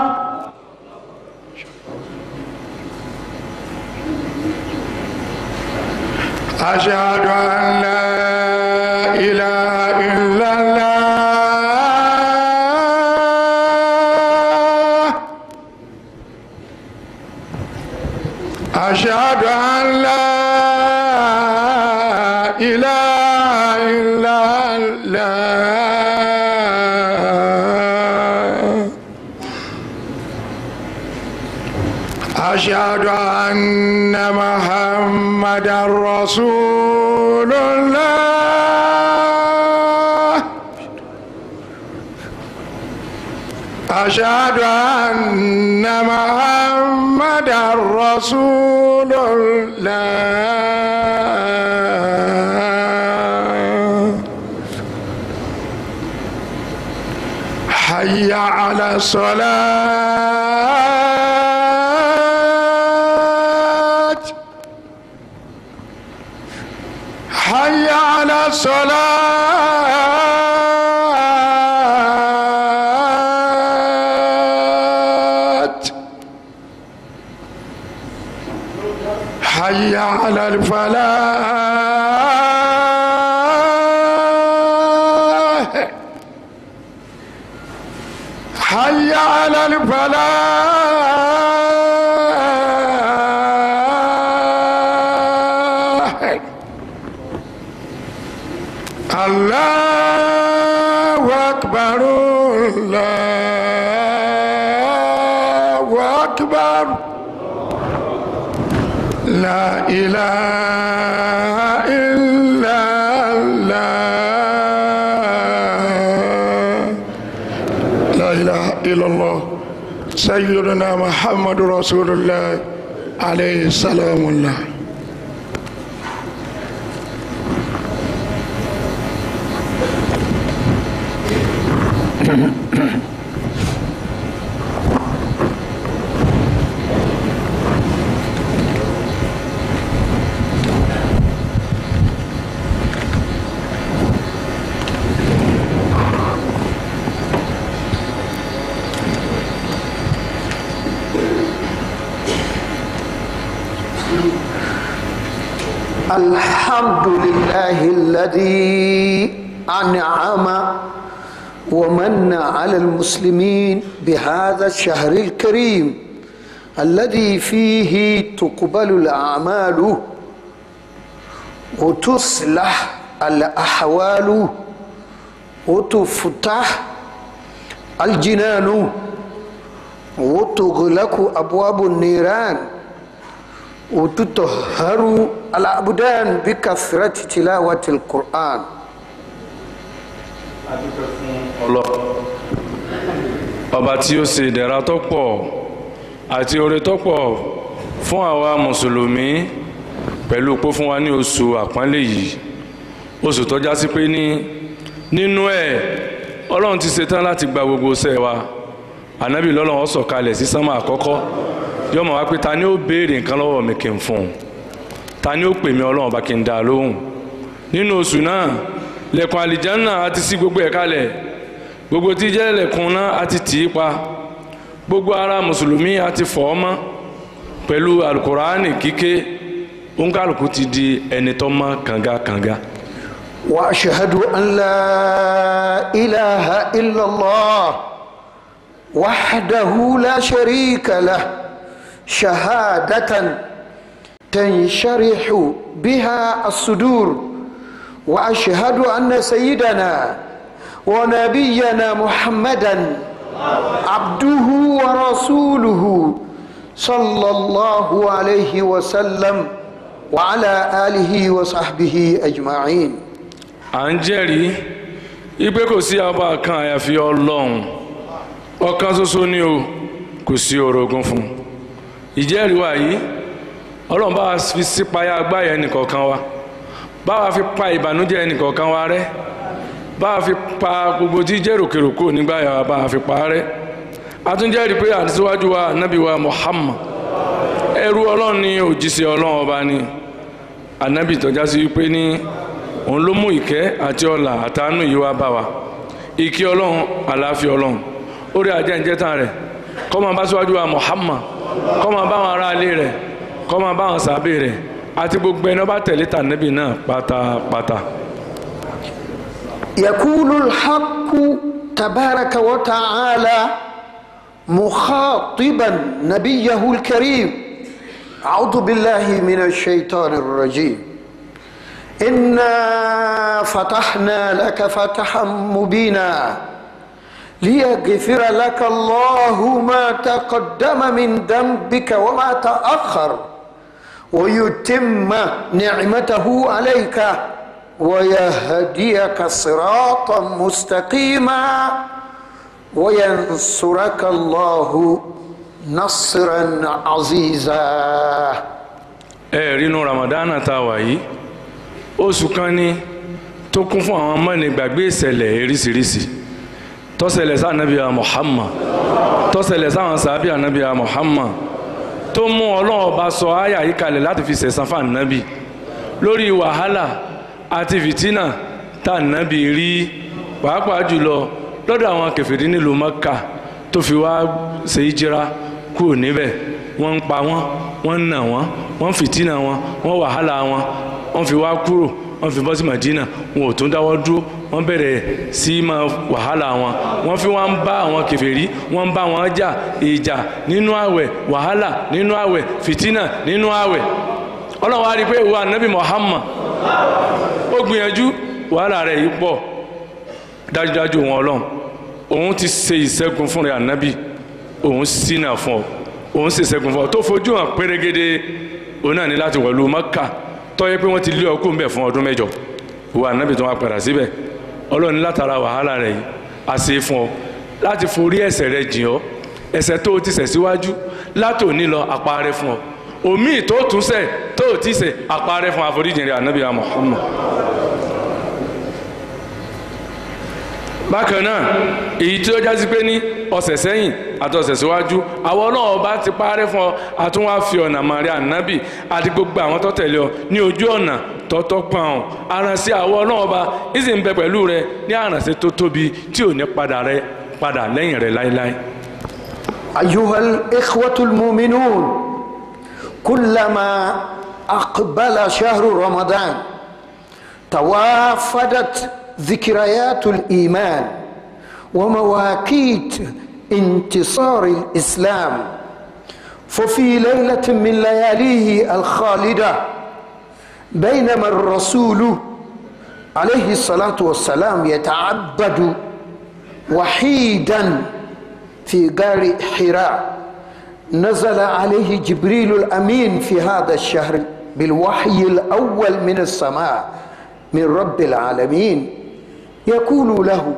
أشهد أن لا إله إلا الله أشهد أن لا إله إلا الله أشهد أن محمدا رسول الله أشهد أن محمدا رسول الله حي على الصلاة حي على الصلاة حي على الفلاح حي على الفلاح الله أكبر الله أكبر لا إله إلا الله لا إله إلا الله سيدنا محمد رسول الله عليه السلام الله الحمد لله الذي أنعم ومن على المسلمين بهذا الشهر الكريم الذي فيه تقبل الأعمال وتصلح الأحوال وتفتح الجنان وتغلق أبواب النيران وتطهر الأبدان بكثرة تلاوة القرآن ọlọ ọba tí ó ṣe ìdẹ̀ra tó pọ̀ àti oore tó pọ̀ fún àwa mùsùlùmí pẹ̀lú pé fún wa ní oṣù àpọ́nlé yìí oṣù tó já sí pé ní nínú ẹ̀ ọlọ́run ti ṣetán láti gba gbogbo iṣẹ́ wa ànábì lọ́lọ́run ó sọ̀kalẹ̀ sí sánmà àkọ́kọ́ yóò mọ̀ wá pé ta ni ó béèrè nǹkan lọ́wọ́ mi kí n fún un ta ni ó pè mí ọlọ́run bá kí n dá a lóhùn nínú oṣù náà lẹ̀kùn àlìjánà àti sí gbogbo ẹ̀ kalẹ̀ gbogbo tí jẹ́ lẹ̀kùn náà àti tì í pa gbogbo ara mùsùlùmí àti fọ̀ ọ́ mọ́ pẹ̀lú alukuraani kíké ònkàlùkù ti di ẹni tó mọ́ kànga-kànga. واشهد ان لا اله الا الله وحده لا شريك له شهاده تنشرح بها الصدور واشهد ان سيدنا ونبينا محمدا عبده ورسوله صلى الله عليه وسلم وعلى اله وصحبه اجمعين à ń jẹ́rìí ipe kò sí ọba kan àyàfi ọlọ́run ọ̀kan ṣoṣo ni o kò sí orogún fún un ìjẹ́rìí wa yìí ọlọ́run bá wa fi sípayá agbáyà ẹnìkọ̀ọ̀kan wa bá wa fi pa ìbànújẹ́ ẹnìkọ̀ọ̀kan wa rẹ́ bá wa fi pa gbogbo tí jẹ́ròkèròkò nígbàyà wa bá wa fi pa á rẹ́ a tún jẹ́rìí pé àtisíwájú wa nábì wa Muhammad ẹrú ọlọ́run ní òjíṣẹ́ ọlọ́run ọba ni ànábì tọ́já sí wípé ní òun ló mú ìkẹ́ àti ọlà àtàánú yìí wá bá wa ìkẹ́ ọlọ́run àlàáfíà ọlọ́run orí ajẹ́njẹ́tàn rẹ̀ kó máa bá síwájú wa Muhammad kó máa bá wọn aráalé rẹ̀ kó máa bá wọn sàbẹ̀ rẹ̀ àti gbogbo ẹni ọba tẹ̀lé tànẹ́bì náà pátápátá. يقول الحق تبارك وتعالى مخاطبا نبيه الكريم أعوذ بالله من الشيطان الرجيم إنا فتحنا لك فتحا مبينا ليغفر لك الله ما تقدم من ذنبك وما تأخر ويتم نعمته عليك ويهديك صراطا مستقيما وينصرك الله نصرا عزيزا ẹ rí inú ramadana tá a wà yìí oṣù kan ni tó kún fún àwọn mọ́ni gbàgbé ìṣẹ̀lẹ̀ eríṣiríṣi tó ṣẹlẹ̀ sí anabiya Muhammad tó ṣẹlẹ̀ sáwọn sàbí anabiya Muhammad tó mú ọlọ́run ọba sọ àyà yìí kalẹ̀ láti fi ṣẹ̀san fún anabi lórí wàhálà àti fìtínà tá anabi rí pàápàá jùlọ lọ́dọ̀ àwọn kèfèrí nílùú Mẹ́kà tó fi wá ṣe ìjìra kúrò níbẹ̀ wọ́n ń pa wọ́n wọ́n ń nà wọ́n wọ́n ń fìtínà wọn wọ́n wàhálà wọn wọ́n fi wá kúrò wọ́n fi bọ́ sí Madina wọn ò tún dáwọ́ dúró wọ́n bẹ̀rẹ̀ sí ma wàhálà wọn wọ́n fi wá ń bá àwọn kèfèrí wọ́n ń bá wọn jà ìjà nínú àwẹ̀ wàhálà nínú àwẹ̀ fìtínà nínú àwẹ̀ ọlọ́run wá rí i pé ìwà nabi Muhammad ó gbìyànjú wàhálà rẹ̀ yìí pọ̀ dájúdájú wọn ọlọ́run òun ti ṣe ìṣẹ́gun fún rẹ̀ ànábì òun ṣínà fún ọ òun ṣe ìṣẹ́gun fún ọ tó fojú hàn pérégede òun náà ní láti wọ̀lú Mẹ́kà tọ́yẹ pé wọ́n ti lé ọkùn bẹ̀ fún ọdún mẹ́jọ ìwà ànábì tó wá padà síbẹ̀ ọlọ́run ní látara wàhálà rẹ̀ yìí a ṣe fún ọ láti forí ẹ̀ṣẹ̀ rẹ̀ jìn ọ́ ẹ̀ṣẹ̀ tó o ti ṣẹ̀ síwájú látòní lọ àparẹ́ fún ọ omi tó tún ṣẹ̀ tó o ti ṣẹ̀ àparẹ́ fún àforíjìn rẹ̀ ànábì Muhammad bákan náà èyí tí ó jásí pé ní ọ̀sẹ̀ sẹ́yìn àti ọ̀sẹ̀ síwájú àwọn náà bá ti parẹ́ fún ọ àtúnwá fi ọ̀nà màrí ànábì àti gbogbo àwọn tó tẹ̀lé ọ ní ojú ọ̀nà tọ́tọ́ pọ̀n ọ́ aránṣẹ́ àwọn náà bá ìsìn ń bẹ pẹ̀lú rẹ ní aránṣẹ́ tó tóbi tí ò ní padà rẹ padà lẹ́yìn rẹ láéláé. أيها الإخوة المؤمنون كلما أقبل شهر رمضان توافدت ذكريات الإيمان ومواقيت انتصار الإسلام ففي ليلة من لياليه الخالدة بينما الرسول عليه الصلاة والسلام يتعبد وحيدا في غار حراء نزل عليه جبريل الأمين في هذا الشهر بالوحي الأول من السماء من رب العالمين يقول له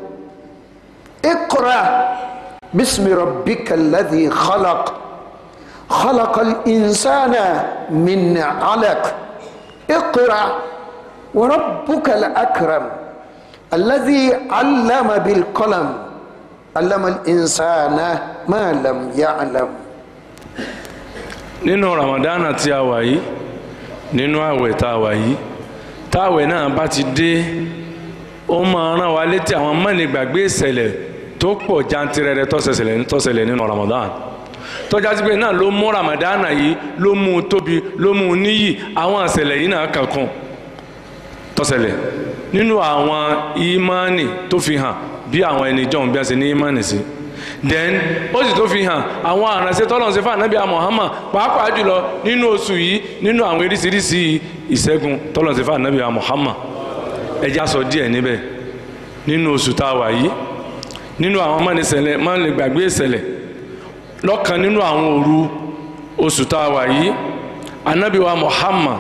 اقرا باسم ربك الذي خلق خلق الانسان من علق اقرا وربك الاكرم الذي علم بالقلم علم الانسان ما لم يعلم nínú ramadana tí a wà yìí nínú àwẹ̀ tá a wà yìí táwẹ̀ náà bá ti dé ó máa rán wa létí àwọn mọ́ni gbàgbé ìṣẹ̀lẹ̀ tó pọ̀ jantirẹrẹ tó ṣẹlẹ̀ tó ṣẹlẹ̀ nínú ramadan tọ́já sí pé náà ló mú ramadana yìí ló mú un tóbi ló mú un níyì àwọn ìṣẹ̀lẹ̀ yìí náà kankan tó ṣẹlẹ̀ nínú àwọn ìmánì tó fi hàn bí àwọn ẹni jọ̀hún bí a ṣe ní ìmánì sí then ó sì tó fi hàn àwọn àránṣẹ́ tọ́lọ̀ ṣe fún ànábì Muhammad pàápàá jùlọ nínú oṣù yìí nínú àwọn eríṣiríṣi ìṣẹ́gun tọ́lọ̀ ṣe fún ànábì Muhammad ẹ já sọ díẹ̀ níbẹ̀ nínú oṣù tá a wà yìí nínú àwọn mọ́nìṣẹ̀lẹ̀ mọ́nìgbàgbé ìṣẹ̀lẹ̀ lọ́kàn nínú àwọn òru oṣù tá a wà yìí ànábì wa Muhammad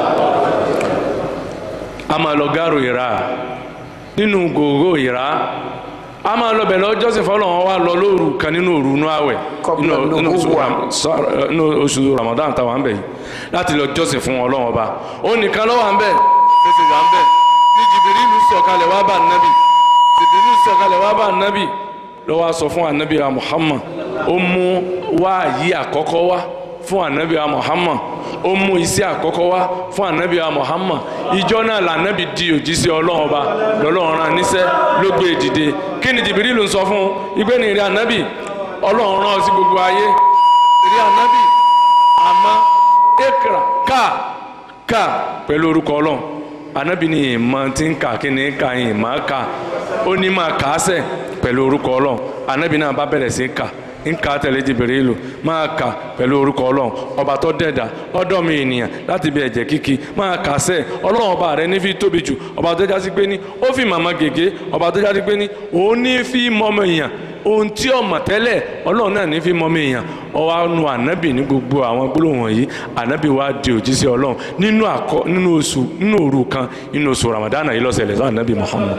a máa lọ gáàrò ìrà nínú gògó ìrà a máa lọ bẹ̀rẹ̀ ọjọ́sìn fọlọ́wọ́n wa lọ lóru kan nínú òru inú àwẹ̀ Qabla nínú- nínú oṣù nubuwa. Ram- sọ- nínú oṣù Ramadan táwa ń bẹ̀ yìí láti lọ jọ́sìn fún Ọlọ́run ọba ó nìkan ló wà ń bẹ̀ ó sì wà ń bẹ̀ ní Jìbìrìlù sọ̀kalẹ̀ wá bá nábì Jìbìrìlù sọ̀kalẹ̀ wá bá nábì ló wá sọ fún ànábì wa Muhammad ó mú wáàyí àkọ́kọ́ wá fún ànábì wa Muhammad ó mú iṣẹ́ àkọ́kọ́ wá fún ànábì wa Muhammad ìjọ náà lànábì di òjíṣẹ́ Ọlọ́run ọba lọ́lọ́run rán níṣẹ́ ló gbé e dìde kí ni Jìbìrìlù ń sọ fún un ìgbé ni ìrẹ́ ànábì Ọlọ́run rán ọ sí gbogbo ayé ìrẹ́ ànábì àmọ́ ekra ká ká pẹ̀lú orúkọ ọlọ́run anabi ni ìmọ̀ tí ń kà kí ni ká ìmọ̀ ká ó ní máa kà á sẹ̀ pẹ̀lú orúkọ ọlọ́run anabi náà bá bẹ̀rẹ̀ sí kà ń kà á tẹ̀lé Jibrilu máa kà pẹ̀lú orúkọ ọlọ́run ọba tó dẹ̀dá ọ̀dọ́ mi ènìyàn láti bí ẹ̀jẹ̀ kíkì máa kà á sẹ̀ ọlọ́run ọba rẹ ní fi tóbi jù ọba tó jásí pé ní ó fi màmá gègé ọba tó jásí pé ní òun ní fi mọ́mọ́ èèyàn ohun tí ọmọ tẹ́lẹ̀ ọlọ́run náà ní fi mọ́mọ́ èèyàn ọwọ́ nu ànábì ní gbogbo àwọn gbólóhùn yìí ànábì wa di òjíṣẹ́ ọlọ́run nínú àkọ nínú oṣù nínú òru kan nínú oṣù Ramadan yìí lọ́sẹ̀lẹ̀ sọ ànábì Muhammad.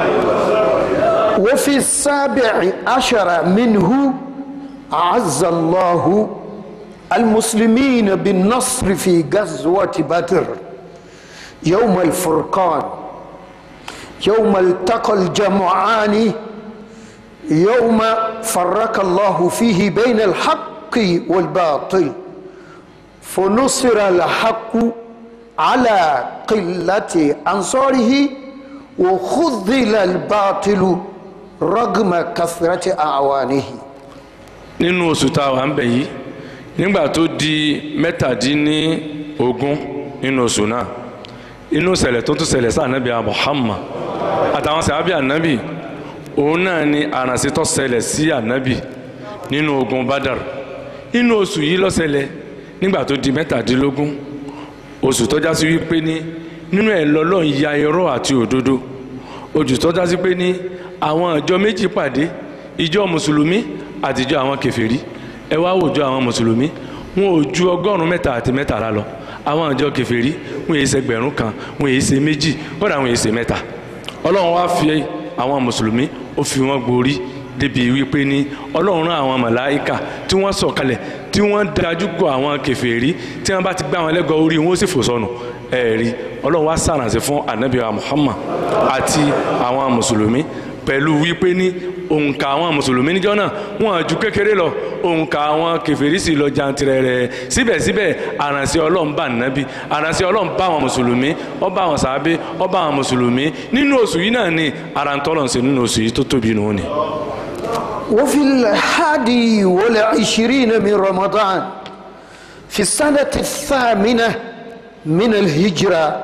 وفي السابع عشر منه أعز الله المسلمين بالنصر في غزوة بدر يوم الفرقان يوم التقى الجمعان يوم فرق الله فيه بين الحق والباطل فنصر الحق على قلة أنصاره وخذل الباطل رغم كثرة أعوانه nínú oṣù tá a wà ń bẹ̀ yìí nígbà tó di mẹ́tàdínní ogún nínú oṣù náà inú ṣẹlẹ̀ tó tún ṣẹlẹ̀ sí ànábì Muhammad àtàwọn sàábì ànábì òun náà ni àrànṣe tó ṣẹlẹ̀ sí ànábì nínú ogun Badar nínú oṣù yìí ló ṣẹlẹ̀ nígbà tó di mẹ́tàdínlógún oṣù tó jásí wípé ní nínú ẹ̀ lọ́lọ́run ya irọ́ àti òdodo oṣù tó jásí pé ní àwọn ìjọ méjì pàdé ìjọ mùsùlùmí àtijọ́ àwọn kèfèrí ẹ wá wòjọ àwọn mùsùlùmí wọn ò ju ọgọ́rùn-ún mẹ́ta àti mẹ́tàlá lọ àwọn ìjọ kèfèrí wọn èyí ṣẹgbẹ̀rún kan wọn èyí ṣe méjì kódà wọn èyí ṣe mẹ́ta ọlọ́run wá fi àwọn mùsùlùmí ó fi wọn gborí débi wípé ní ọlọ́run rán àwọn màláìka tí wọ́n sọ̀kalẹ̀ tí wọ́n dájú kọ àwọn kèfèrí tí wọ́n bá ti gbá wọn lẹ́gọ̀ọ́ orí wọn ó sì fò sọnù ẹ̀rí ọlọ́run wá sàrànṣẹ́ fún anabi wa Muhammad àti àwọn mùsùlùmí pẹ̀lú wípé ní òǹkà àwọn mùsùlùmí níjọ́ náà wọn ju kékeré lọ òǹkà àwọn kèfèrí sì lọ jantirẹrẹ síbẹ̀síbẹ̀ àrànṣẹ́ ọlọ́run bá nàbí àrànṣẹ́ ọlọ́run bá àwọn mùsùlùmí ó bá àwọn sàábé ó bá àwọn mùsùlùmí nínú oṣù yìí náà ni àràǹtọ́lọ́ǹsẹ̀ nínú oṣù yìí tó tóbi nù ni. وفي الحادي والعشرين من رمضان في السنة الثامنة من الهجرة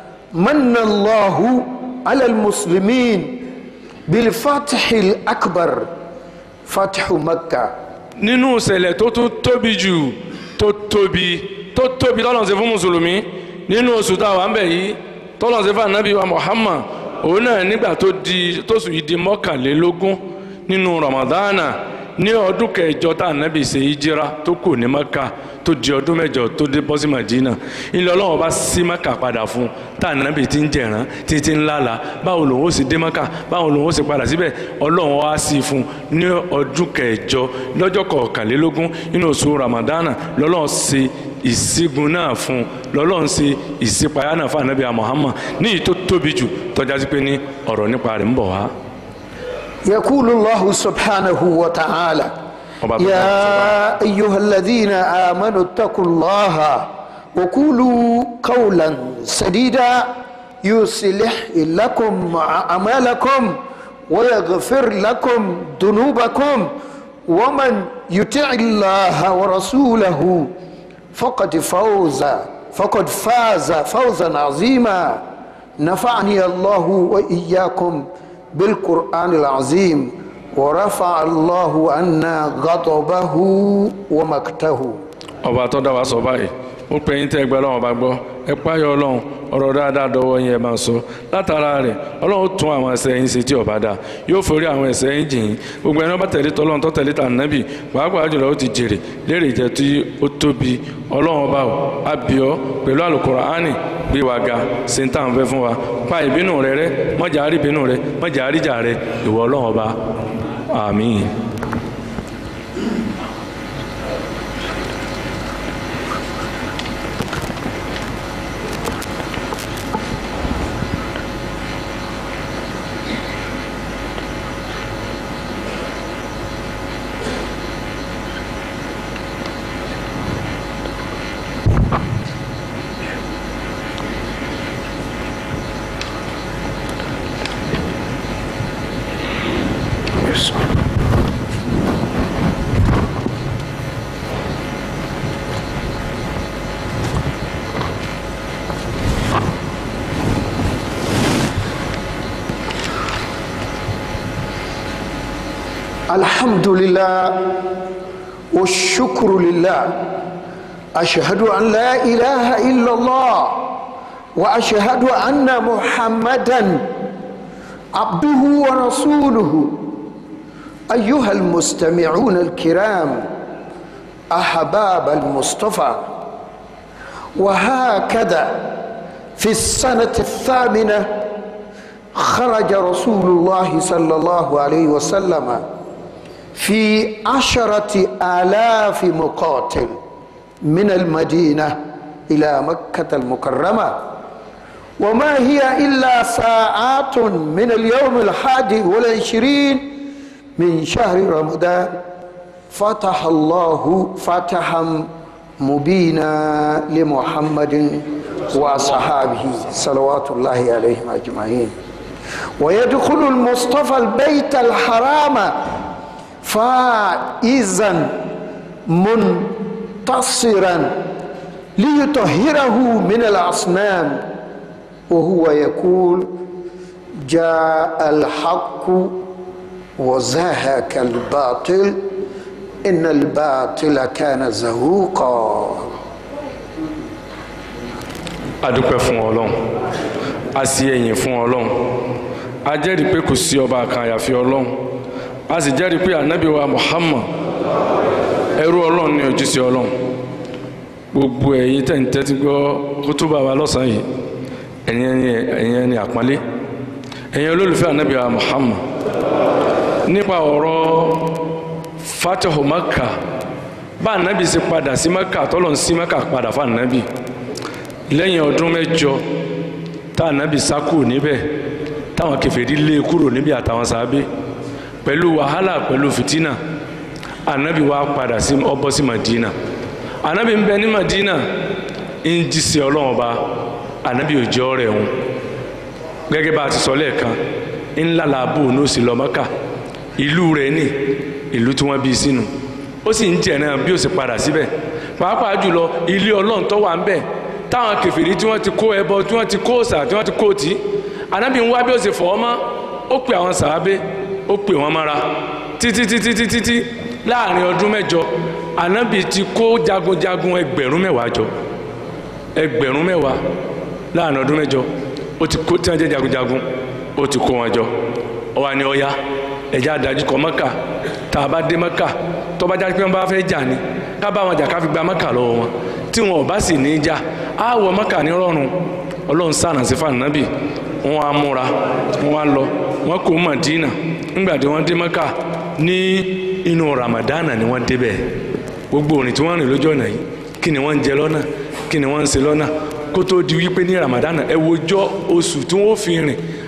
من الله على المسلمين بالفتح الأكبر فتح مكة nínú ìṣẹ̀lẹ̀ tó tún tóbi jù tó tóbi tó tóbi tọ́lọ̀ ṣe fún mùsùlùmí nínú oṣù tá a wà ń bẹ̀ yìí tọ́lọ̀ ṣe fún anabi wa Muhammad òun náà nígbà tó di tóṣù yìí di mọ́kànlélógún nínú Ramadana ní ọdún kẹjọ tá anabi ṣe hijira tó kù ní Maka tó di ọdún mẹ́jọ tó dé bọ́ sí Madina ilé Ọlọ́run bá sí Maka padà fún tá anabi ti ń jẹ̀rán títí ń lálàá báwo lòun ó sì dé Maka báwo lòun ó sì padà síbẹ̀ Ọlọ́run wá sí fún ní ọdún kẹjọ lọ́jọ́ kọkànlélógún nínú oṣù Ramadana lọ́lọ́run ṣe ìṣígun náà fún lọ́lọ́run ṣe ìṣípayá náà fún anabi Muhammad ní ìyí tó tóbi jù tọ́já sí pé ní ọ̀rọ̀ nípa rẹ̀ ń bọ̀ wá. يقول الله سبحانه وتعالى ọba tó dá يا أيها الذين آمنوا اتقوا الله وقولوا قولا سديدا يصلح لكم أعمالكم ويغفر لكم ذنوبكم ومن يطع الله ورسوله فقد فوز فقد فاز فوزا عظيما نفعني الله وإياكم بالقرآن العظيم ورفع الله عنا غضبه ومقته ọba tó dá wa sọ báyìí ó pe yín tẹ́ ẹgbẹ́ ọlọ́run ọba gbọ́ ẹ páyọ ọlọ́run ọ̀rọ̀ dáadáa dọwọ́ yín ẹ máa sọ látara rẹ̀ ọlọ́run tún àwọn ẹ̀ṣẹ̀ yín ṣe tí ọba dá yóò forí àwọn ẹ̀ṣẹ̀ yín jìn yín gbogbo ẹni ọba tẹ̀lé tọ́lọ́run tó tẹ̀lé tànàbì pàápàá jùlọ ó ti jèrè lérè jẹ́ tí ó tóbi ọlọ́run ọba ò abiọ́ pẹ̀lú àlùkùránì gbé wa ga ṣe ń tàn fẹ́ fún wa pa ìbínú rẹ rẹ́ mọ́jà àrí ìbínú rẹ mọ́jà àríjà rẹ ìwọ ọlọ́run ọba àmín. الحمد لله والشكر لله أشهد أن لا إله إلا الله وأشهد أن محمدا عبده ورسوله أيها المستمعون الكرام أحباب المصطفى وهكذا في السنة الثامنة خرج رسول الله صلى الله عليه وسلم في عشرة آلاف مقاتل من المدينة إلى مكة المكرمة وما هي إلا ساعات من اليوم الحادي والعشرين من شهر رمضان فتح الله فتحا مبينا لمحمد وأصحابه صلوات الله عليهم أجمعين ويدخل المصطفى البيت الحرام فائزا منتصرا ليطهره من الأصنام وهو يقول جاء الحق وزهك الباطل إن الباطل كان زهوقا adúpẹ́ fún ọlọ́run a sì ẹ̀yìn fún ọlọ́run a jẹ́rìí pé kò sí ọba kan àyàfi ọlọ́run a sì jẹ́rìí pé ànábì wa muhammad ẹrú ọlọ́run ní ojúṣe ọlọ́run gbogbo ẹ̀yin tẹ̀ ń tẹ́tí gbọ́ kútúbà wa lọ́sàn-án yìí ẹ̀yin ẹni ẹ̀yin ẹni àpọ́nlé ẹ̀yin olólùfẹ́ ànábì wa muhammad nípa ọ̀rọ̀ fatihu maka bá ànábì ṣe padà sí maka tọ́lọ̀ ń sí maka padà fún ànábì lẹ́yìn ọdún mẹ́jọ tá ànábì sá kúrò níbẹ̀ táwọn kèfèrí lé e kúrò níbi àtàwọn sábẹ́ pẹ̀lú wàhálà pẹ̀lú fìtínà ànábì wá padà sí ọbọ̀ sí madina ànábì ń bẹ ní madina ń jíṣẹ́ ọlọ́run ọba ànábì ò jẹ́ ọ̀rẹ́ òun gẹ́gẹ́ bá a ti sọ lẹ́ẹ̀kan ńlá làbò ní òsì lọ Mákà ìlú rẹ̀ ní ìlú tí wọ́n bí sínú ó sì ń jẹ̀ náà bí ó sì padà síbẹ̀ pàápàá jùlọ ilé ọlọ́run tó wà ń bẹ̀ táwọn kèfèrí tí wọ́n ti kó ẹbọ tí wọ́n ti kó òòṣà tí wọ́n ti kó tì í ànábì ń wá bí ó sì fọ́ ọmọ ó pe àwọn sàábé ó pè wọ́n mára títí títí títí títí láàrin ọdún mẹ́jọ ànábì ti kó jagunjagun ẹgbẹ̀rún mẹ́wàá jọ ẹgbẹ̀rún mẹ́wàá láàrin ọdún mẹ́jọ ó ti kó tí wọ́n jẹ́ jagunjagun ó ti kó wọn jọ ó wá ní ọya ẹ̀já adájú kọ mọ́kà tá a bá dé mọ́kà tó bá já pé wọ́n bá fẹ́ jà ní ká bá wọn jà ká fi gba mọ́kà lọ́wọ́ wọn tí wọn ò bá sì ní í jà á wọ mọ́kà ní rọrùn ọlọ́run sànà sí fànàbì wọn á múra wọn á lọ wọn kò Mádínà nígbà tí wọ́n dé mọ́kà ní inú ramadana ni wọ́n débẹ̀ gbogbo òrìn tí wọ́n rìn lójú ọ̀nà yìí kí ni wọ́n ń jẹ lọ́nà kí ni wọ́n ń ṣe lọ́nà kó tó di wípé ní ramadana ẹ wojọ́ oṣù tí wọ́n fi rìn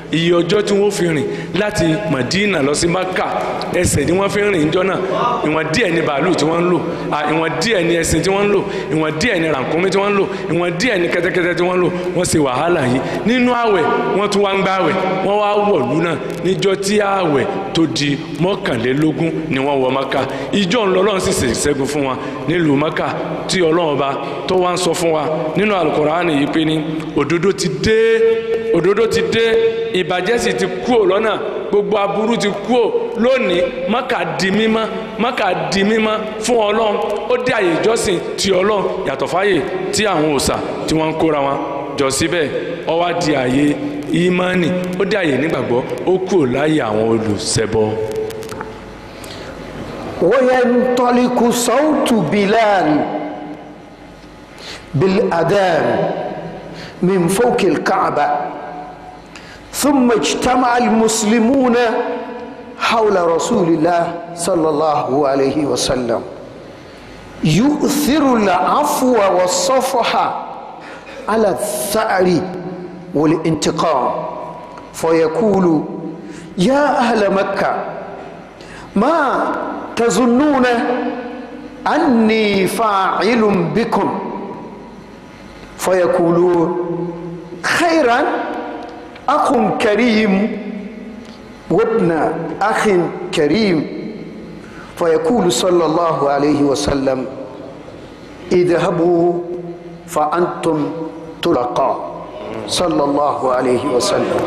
iye ọjọ́ tí wọ́n fi rìn láti Madina lọ sí Maka ẹsẹ̀ ni wọ́n fi rìn níjọ́ náà ìwọ̀n díẹ̀ ni bàálù tí wọ́n ń lò à, ìwọ̀n díẹ̀ ni ẹṣin tí wọ́n ń lò ìwọ̀n díẹ̀ ni rànkúnmí tí wọ́n ń lò ìwọ̀n díẹ̀ ni kẹ́tẹ́kẹ́tẹ́ tí wọ́n ń lò wọ́n ṣe wàhálà yìí nínú àwẹ̀ wọ́n tún wá ń gbá àwẹ̀ wọ́n wá wọ̀lú náà níjọ́ tí àwẹ̀ tó di mọ́kànlélógún ni wọ́n wọ Maka ìjọ ńlọrọ́run sì ṣèṣẹ́gun fún wọn nílùú Maka tí Ọlọ́run ọba tó wá ń sọ fún wa nínú Al-Qur'ani yìí pé ní òdodo ti dé òdodo ti dé ìbàjẹ́ sì ti kúò lọ́nà gbogbo aburú ti kúò lónìí Mákà di mímọ́ Mákà di mímọ́ fún Ọlọ́run ó dé àyè ìjọsìn ti Ọlọ́run yàtọ̀ fáyè tí àwọn òòṣà tí wọ́n ń kóra wọn jọ síbẹ̀ ó wá di àyè ìmánì ó dé àyè nígbàgbọ́ ó kúò láyè àwọn olùṣẹbọ. وينطلق صوت بلال بالأذان من فوق الكعبة ثم اجتمع المسلمون حول رسول الله صلى الله عليه وسلم يؤثر العفو والصفح على الثأر والانتقام فيقول يا أهل مكة ما تظنون أني فاعل بكم فيقولون خيرا أخ كريم وابن أخ كريم فيقول صلى الله عليه وسلم اذهبوا فأنتم طلقاء صلى الله عليه وسلم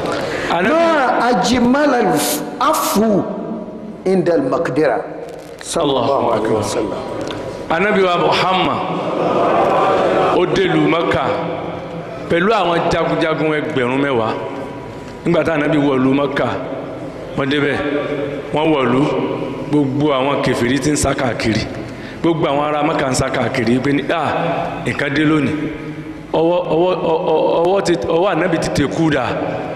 ما أجمل العفو عند المقدرة صلى الله عليه وسلم anabi wa muhammad ó délùú maka pẹ̀lú àwọn jagunjagun ẹgbẹ̀rún mẹ́wàá nígbà tá anabi wọ̀lú maka wọ́n débẹ̀ wọ́n wọ̀lú gbogbo àwọn kẹfìrí tí ń sá káàkiri gbogbo àwọn ará maka ń sá káàkiri pé ní à nǹkan dé lónìí ọwọ́ ọwọ́ ọwọ́ ti ọwọ́ anabi ti tẹ kú dà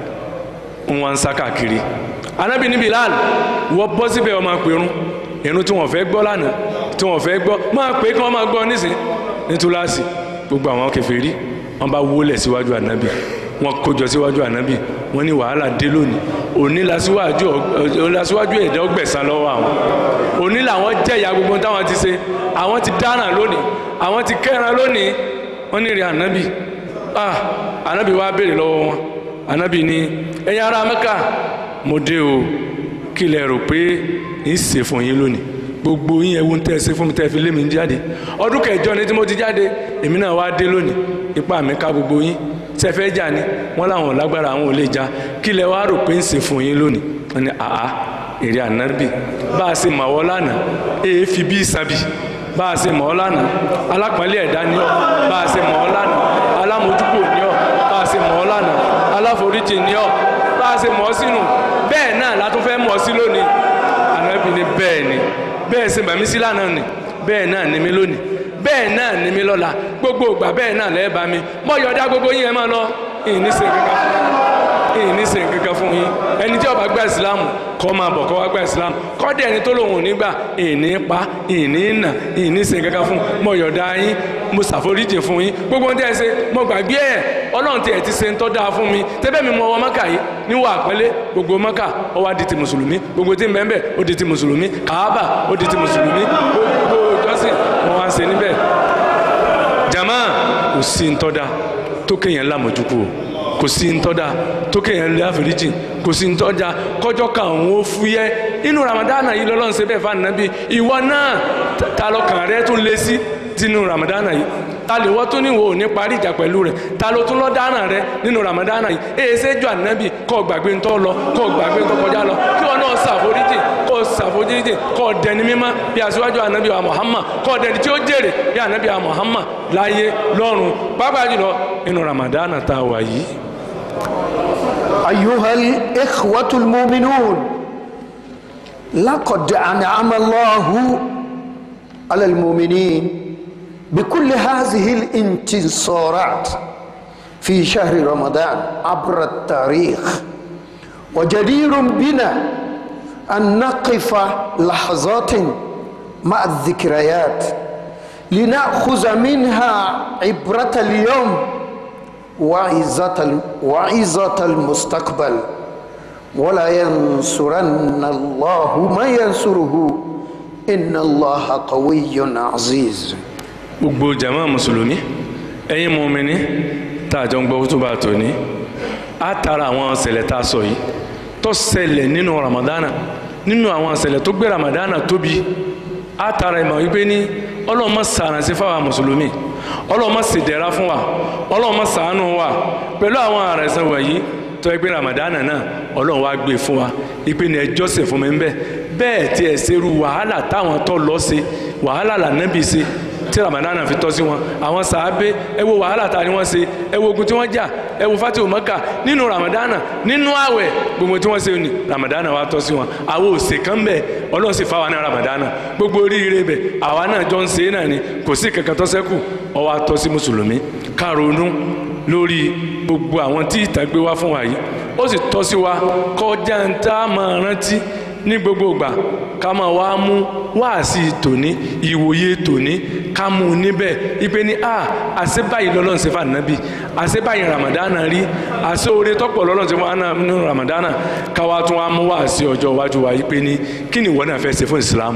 ń wọ́n ń sá káàkiri anabi ní Bilal wọ́n bọ́ síbẹ̀ ọmọ pẹ̀rún irun tí wọ́n fẹ́ gbọ́ lánàá tí wọ́n fẹ́ gbọ́ máa pé kí wọ́n máa gbọ́ nísìn ní túláàsì gbogbo àwọn kèfèrí wọ́n bá wólẹ̀ síwájú ànábì wọ́n kójọ síwájú ànábì wọ́n ní wàhálà dé lónìí òní lásíwájú lásíwájú ẹ̀dá ọgbẹ̀sán lọ́wọ́ àwọn òní làwọn jẹ̀yà gbogbo táwọn ti ṣe àwọn ti dáràn lónìí àwọn ti kẹ́ran lónìí wọ́n ní rí ànábì ah ànábì wá béèrè lọ́wọ́ wọn ànábì ní ẹ̀yin ará Mẹ́kà mo dé o kí lẹ rò pé ń ṣe fún yín lónìí gbogbo yín ẹwú tẹ́ ẹ ṣe fún mi tẹ́ ẹ fi lé mi jáde ọdún kẹjọ ni tí mo ti jáde èmi náà wá dé lónìí ipá mi ká gbogbo yín ṣe fẹ́ jà ni wọ́n láwọn lágbára àwọn ò lè jà kí lẹ wá rò pé ń ṣe fún yín lónìí wọ́n ní àá èrè ànábì bá a ṣe mọ̀ ọ́ lánàá èé fi bí ìsàbì bá a ṣe mọ̀ ọ́ lánàá alápọ̀nlé ẹ̀dá ni ọ́ bá a ṣe mọ̀ ọ́ lánàá alámojúkò ni ọ́ bá a ṣe mọ̀ ọ́ lánàá aláforíjì ni ọ́ bá a ṣe mọ̀ ọ́ sínú bẹ́ẹ̀ náà la tún fẹ́ mọ̀ ọ́ sí lónìí ànábì ní bẹ́ẹ̀ ni bẹ́ẹ̀ ṣe bàmí sí lánàá ni bẹ́ẹ̀ náà ni mí lónìí bẹ́ẹ̀ náà ni mí lọ́la gbogbo ìgbà bẹ́ẹ̀ náà lẹ́ẹ̀ bá mi mọ́ yọ̀ọ́dá gbogbo yín ẹ máa lọ ìní ṣe kankan fún ìní ṣe kankan fún yín ẹni tí ó bá gba ìsìlámù kọ́ máa bọ̀ kọ́ wá gba ìsìlámù kọ́dẹ̀ ẹni tó lòun ò ní gbà ìní pa ìní nà ìní ṣe kankan fún mọ́ yọ̀ọ́dá yín mo ṣàforíjì fún yín gbogbo ohun tí ẹ ṣe mo gbàgbé ẹ ọlọ́run tí ẹ ti ṣe ń tọ́ dáa fún mi tẹ́bẹ̀ mi mọ ọwọ́ mọ́kà yìí níwọ̀ àpẹẹlẹ gbogbo mọ́kà ó wá di ti mùsùlùmí gbogbo tí ń bẹ́ẹ̀ bẹ́ẹ̀ ó di ti mùsùlùmí kàábà ó di ti mùsùlùmí gbogbo ìjọsìn wọn wá ń ṣe níbẹ̀ jama kò sí ń tọ́da tó kéèyàn lámójúkú o kò sí ń tọ́da tó kéèyàn lé àforíjì kò sí ń tọ́da kọjọ́ kan òun ó fúyẹ́ inú ramadana yìí lọ́lọ́run ṣe bẹ́ẹ̀ fún ànábì ìwọ náà ta lọ́kàn rẹ tún lé sí tinú ramadana yìí ta lè wọ́n tún ní wo ní parí ìjà pẹ̀lú rẹ̀ ta ló tún lọ́ dáná rẹ nínú ramadana yìí èyí ṣe jọ ànábì kọ́ gbàgbé ń tọ́ lọ kọ́ gbàgbé ń tọ́ kọjá lọ kí wọn náà ṣàforíjì kọ́ ṣàforíjì kọ́ dẹni mímọ́ bí aṣíwájú ànábì wa Muhammad kọ́ dẹni tí ó jèrè bí ànábì wa Muhammad láyé lọ́run pàápàá jùlọ nínú ramadana tá a wà yìí. أيها الإخوة المؤمنون لقد أنعم الله على المؤمنين بكل هذه الانتصارات في شهر رمضان عبر التاريخ وجدير بنا أن نقف لحظات مع الذكريات لنأخذ منها عبرة اليوم وعزة ال- وعزة المستقبل ولا ينصرن الله ما ينصره إن الله قوي عزيز gbogbo jama mùsùlùmí ẹ̀yin mùmínì tá a jọ ń gbọ́ kútùbà tòní á tara àwọn ṣẹlẹ̀ tá a sọ yìí tó ṣẹlẹ̀ nínú ramadana nínú àwọn ṣẹlẹ̀ tó gbé ramadana tóbi á tara ìmọ̀ wípé ní ọlọ́mọ sàrànsí fáwọn mùsùlùmí ọlọ́mọ ṣèdẹ̀ra fún wa ọlọ́mọ ṣàánú wa pẹ̀lú àwọn àrẹ̀sán wọ̀nyí tó ẹgbẹ́ ramadana náà ọlọ́run wá gbé fún wa ìpè ní ẹjọ́ sìn fún mi ń bẹ̀ bẹ́ẹ̀ tí ẹ̀ ṣerú wàhálà táwọn tó lọ ṣe wàhálà lànàbì ṣe tí ramadana fi tọ́ sí wọn àwọn sàábé ẹ wo wàhálà ta ni wọ́n ṣe ẹ wo ogun tí wọ́n jà ẹ wo fatihu maka nínú ramadana nínú àwẹ̀ gbogbo tí wọ́n ṣe ni ramadana wa tọ́ sí wọn àwọn òsè kan bẹ̀ ọlọ́run sì fa wa ní ramadana gbogbo oríire bẹ̀ àwa náà jọ ń ṣe é náà ni kò sí kankan tó ṣẹ́kù ó wá tọ́ sí mùsùlùmí ká ronú lórí gbogbo àwọn tí ìtàn gbé wá fún wa yìí ó sì tọ́ sí wa kọjá ń tá a máa rántí ní gbogbo ìgbà ká máa wá mú wáàsí tòní ìwòye tòní ká mú un níbẹ̀ ipe ní a àṣẹ báyìí lọ́lọ́run ṣe fún ànábì àṣẹ báyìí ramadana rí àṣẹ oore tọ́pọ̀ lọ́lọ́run ṣe fún àná nínú ramadana káwá tún wá mú wáàsí ọjọ́ iwájú wa ipe ní kí ni ìwọ náà fẹ́ ṣe fún ìsìlámù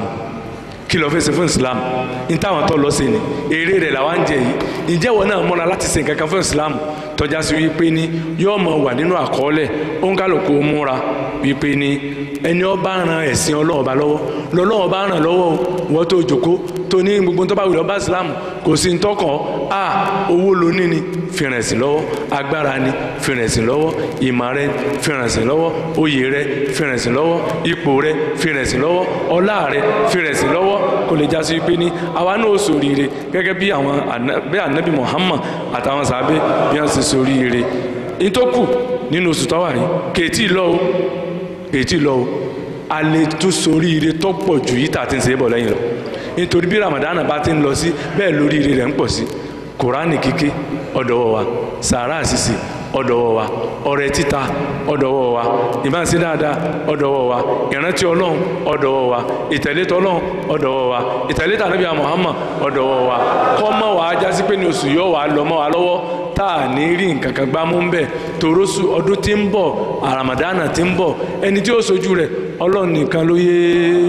kí ló fẹ́ ṣe fún islam ní táwọn tó lọ sí ni èrè rẹ̀ làwọn ń jẹ yìí ǹjẹ́ wọn náà múra láti ṣe nǹkan kan fún islam tọ́já sí wípé ní yóò mọ̀ wà nínú àkọọ́lẹ̀ òǹkàlùkù múra wípé ní ẹni ó bá ran ẹ̀sìn ọlọ́run bá lọ́wọ́ lọ́lọ́run bá ràn lọ́wọ́ wọ́n tó jòkó tó ní gbogbo tó bá wùdọ̀ bá islam kò sí ń tọkàn á owó ló ní ni fìrìn ẹ̀sìn lọ́wọ́ agbára ni fìrìn ẹ̀sìn lọ́wọ́ ìmọ̀ rẹ fìrìn ẹ̀sìn lọ́wọ́ oyè rẹ fìrìn ẹ̀sìn lọ́wọ́ ipò rẹ fìrìn ẹ̀sìn lọ́wọ́ ọlá rẹ fìrìn ẹ̀sìn lọ́wọ́ kò lè já sí pé ní àwa náà ó ṣoríire gẹ́gẹ́ bí àwọn àná- bí anabi muhammad àtàwọn sàbẹ bí wọ́n ṣe ṣoríire nítòkù nínú oṣù tọ́wà yìí kèétí lọ o kèétí lọ o a lè tún ṣoríire tó pọ̀ ju yìí tà ti ń ṣe é bọ̀ lẹ́yìn lọ nítorí bí ramadan bá ti ń lọ sí bẹ́ẹ̀ lóríire rẹ̀ ń pọ̀ sí kùránì kíké ọ̀dọ̀wọ̀ wa sàárà ṣíṣe ọ̀dọ̀wọ̀ wa ọrẹ títa ọ̀dọ̀wọ̀ wa ìbáṣe dáadáa ọ̀dọ̀wọ̀ wa ìrántí ọlọ́run ọ̀dọ̀wọ̀ wa ìtẹ̀lé tọlọ́run ọ̀dọ̀wọ̀ wa ìtẹ̀lé tàbí Muhammad ọ̀dọ̀wọ̀ wa kọ́mọ wa jásí pé ní oṣù yóò wà lọ́mọ wa lọ́wọ́ tá a ní rí nǹkan kan gbámú ń bẹ̀ tòrósù ọdún tí ń bọ̀ àràmàdánà tí ń bọ̀ ẹni tí ó sojú rẹ̀ ọlọ́run nìkan ló yé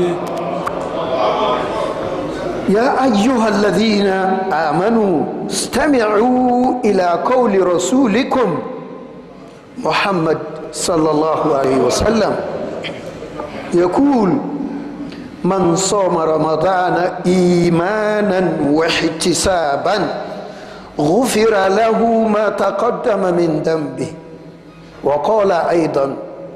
يا أيها الذين آمنوا استمعوا إلى قول رسولكم محمد صلى الله عليه وسلم يقول من صام رمضان إيمانا واحتسابا غفر له ما تقدم من ذنبه وقال أيضا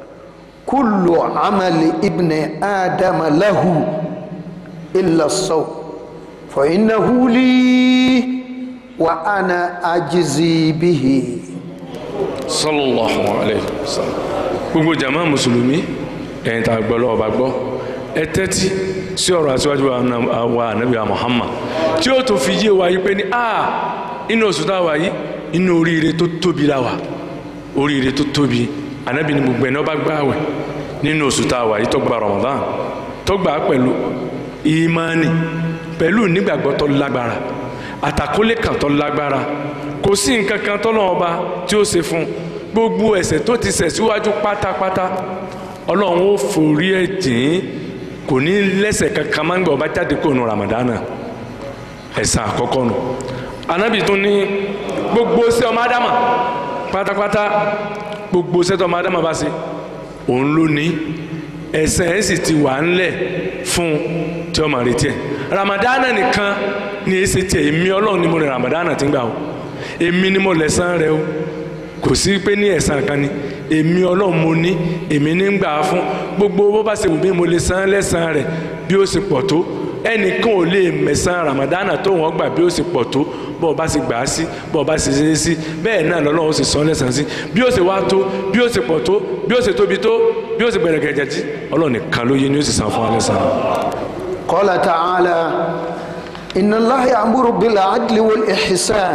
كل عمل ابن آدم له إلا الصوم فإنه لي وأنا أجزي به sallallahu alayhi wa sallam gbogbo jama mùsùlùmí ẹ̀yin tá a gbọ́ lọ́wọ́ bá gbọ́ ẹ tẹ́tí sí ọ̀rọ̀ aṣíwájú wa na- wa anabi wa muhammad tí ó tó fi yé wa yí pé ní a inú oṣù tá a wà yìí inú oríire tó tóbi la wà oríire tó tóbi anabi ni gbogbo ẹni ó bá gbààwẹ̀ nínú oṣù tá a wà yìí tó gba ramadan tó gbà á pẹ̀lú ìmánì pẹ̀lú nígbàgbọ́ tó lágbára àtàkólé kan tó lágbára kò sí nǹkan kan tọ́lọ́run ọba tí ó ṣe fún gbogbo ẹ̀ṣẹ̀ tó ti ṣẹ̀ síwájú pátápátá ọlọ́run ó forí ẹ̀ jìn kò ní lẹ́ṣẹ̀ kankan máa ń gbọ́ ọba jáde kó nu ramadana ẹ̀san àkọ́kọ́ nu anabi tún ní gbogbo ṣẹ́ ọmọ ádámà pátápátá gbogbo ṣẹ́ tó ọmọ ádámà bá ṣe òun ló ní ẹ̀san ẹ̀ sì ti wà ńlẹ̀ fún tí ọmọ retí ẹ̀ ramadana nìkan ni èsì tiẹ̀ èmi ọlọ́run ni mo rìn ramadana ti ń gbà o èmi ni mo lẹ̀san rẹ o kò sí pé ní ẹ̀san kan ni èmi ọlọ́run mo ní èmi ní ń gbà á fún gbogbo bó bá ṣe wù mí mo lè san lẹ́san rẹ̀ bí ó ṣe pọ̀ tó ẹnìkan ò lè mẹ̀san ramadana tó wọ́n gbà bí ó ṣe pọ̀ tó bó o bá ṣe gbà á sí bó o bá ṣe ṣe é sí bẹ́ẹ̀ náà lọ́lọ́run ó sì san lẹ́san sí bí ó ṣe wá tó bí ó ṣe pọ̀ tó bí ó ṣe tóbi tó bí ó ṣe gbẹ̀rẹ̀ gẹ̀jẹ̀ jí ọlọ́run nìkan ló yé ni ó sì san fún wa lẹ́san. قال تعالى إن الله يأمر بالعدل والإحسان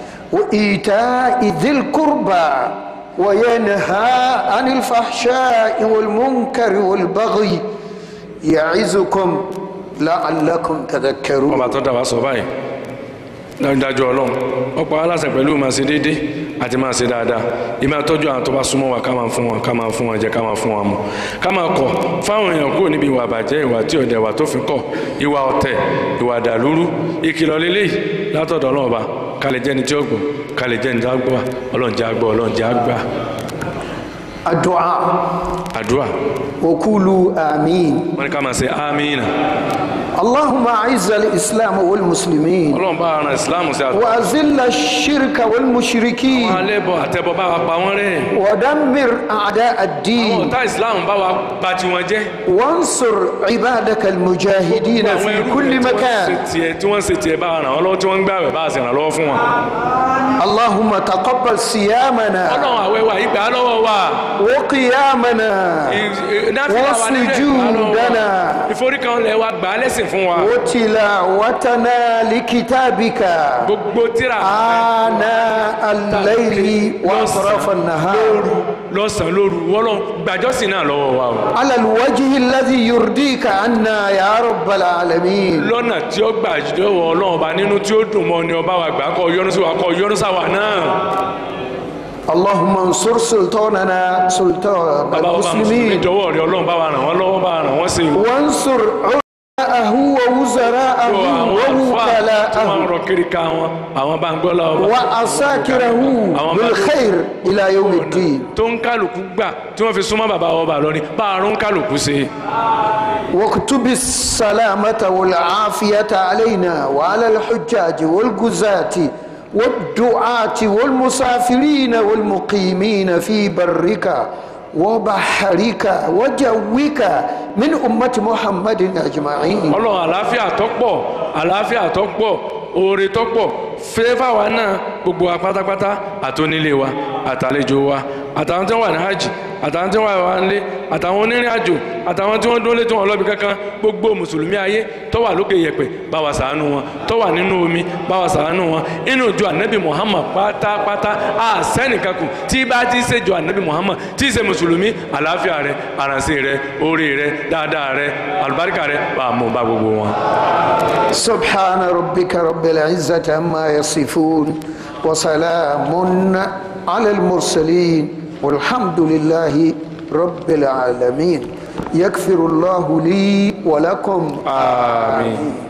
وإيتاء ذي القربى وينهى عن الفحشاء والمنكر والبغي يعظكم لعلكم تذكرون ọba tó dá wa sọ báyìí dájúdájú ọlọ́run ọ̀pọ̀ aláṣẹ pẹ̀lú màá ṣe déédé àti máa ṣe dáadáa ìmáa tọ́jú àwọn tó bá súnmọ́ wa ká máa fún wọn ká máa fún wọn jẹ ká máa fún wọn mu ká máa kọ̀ fáwọn èèyàn kúrò níbi ìwà àbàjẹ́ ìwà tí ọ̀dẹ̀ ìwà tó fi kọ̀ ìwà ọ̀tẹ̀ ìwà dàlúrú ìkìlọ̀ lélẹ́yìí látọ̀dọ̀ ọlọ́run ọba ká lè jẹ́ni tí ó gbọ́ ká lè jẹ́ni tí ó gbọ́ ọlọ́run jẹ́ àgbọ̀ ọlọ́run jẹ́ àgbà الدعاء àdúrà وقولوا آمين wọ́n ní ká máa ṣe amínà اللهم أعز الإسلام والمسلمين ọlọ́run bá ara ìsìláàmù sí àtọ́ وأذل الشرك wọn والمشركين alẹ́bọ̀ àtẹ̀bọ̀ bá wa pa wọ́n rẹ́ ودمر أعداء àwọn الدين ọ̀tá ìsìláàmù bá wa bà tiwọn jẹ́ وانصر عبادك المجاهدين àwọn في ẹrú كل rẹ̀ tí wọ́n ṣe مكان tiẹ̀ tí wọ́n ṣe tiẹ̀ bá ràn wọ́n lọ́wọ́ tí wọ́n ń gbààwẹ̀ bá a sì ràn lọ́wọ́ fún wọn. اللهم تقبل صيامنا ọlọ́run àwẹ̀ wa yìí gbà á lọ́wọ́ wa وقيامنا وسجودنا ìforíkanlẹ̀ wa gbà á lẹ́sìn fún wa وتلاوتنا لكتابك gbogbo tíra آناء الليل وأطراف النهار lọ́sàn-án lóru wọ́lọ́ gbàjọ́sìn náà lọ́wọ́ wa o على الوجه الذي يرضيك عنا يا رب العالمين lọ́nà tí ó gbà lọ́wọ́ ọlọ́run ọba nínú tí ó dùn mọ́ ni ọba wa gbà kọ́ yọ́nú sí wa kọ́ yọ́nú sáwà náà اللهم انصر سلطاننا سلطان bàbá ọba mùsùlùmí المسلمين jọ̀wọ́ rẹ ọlọ́run bá wa ràn wọ́n lọ́wọ́ bá wa ràn wọ́n sí o. وانصر علماءه ووزراءه àwọn àlùfáà tí wọ́n ń ووكلاءه rọ kiri ká wọn àwọn bá ń gbọ́ lọ́wọ́ bá وعساكره بالخير إلى يوم الدين tó ń kálukú gbà tí wọ́n fi súnmọ́ bàbá ọba lọ́ni bá a rún kálukú ṣe. واكتب السلامة والعافية علينا وعلى الحجاج والجزاة والدعاة والمسافرين والمقيمين في برك وبحرك وجوك من أمة محمد أجمعين ọlọ́run àlàáfíà tó pọ̀ àlàáfíà tó pọ̀ oore tó pọ̀ fẹ́fà wa náà gbogbo wa pátápátá àtúnilé wa àtàlejò wa àtàwọn tí wọ́n wà ní hajj àtàwọn tí wọ́n wà nílé àtàwọn onírìn àjò àtàwọn tí wọ́n dúró létí wọn lọ́bi kankan gbogbo mùsùlùmí ayé tó wà lókè yẹ̀pẹ̀ bá wa ṣàánú wọn tó wà nínú omi bá wa ṣàánú wọn inú ìjọ ànábì muhammad pátápátá àṣẹ́nìkankù tí bá ti ṣe jọ ànábì muhammad tí ṣe mùsùlùmí àlàáfíà rẹ àrànṣe rẹ oore rẹ dáadáa rẹ àlùbáríkà rẹ bá a mú bá gbogbo wọn. سبحان ربك رب العزة عما يصفون وسلام على المرسلين والحمد لله رب العالمين يغفر الله لي ولكم آمين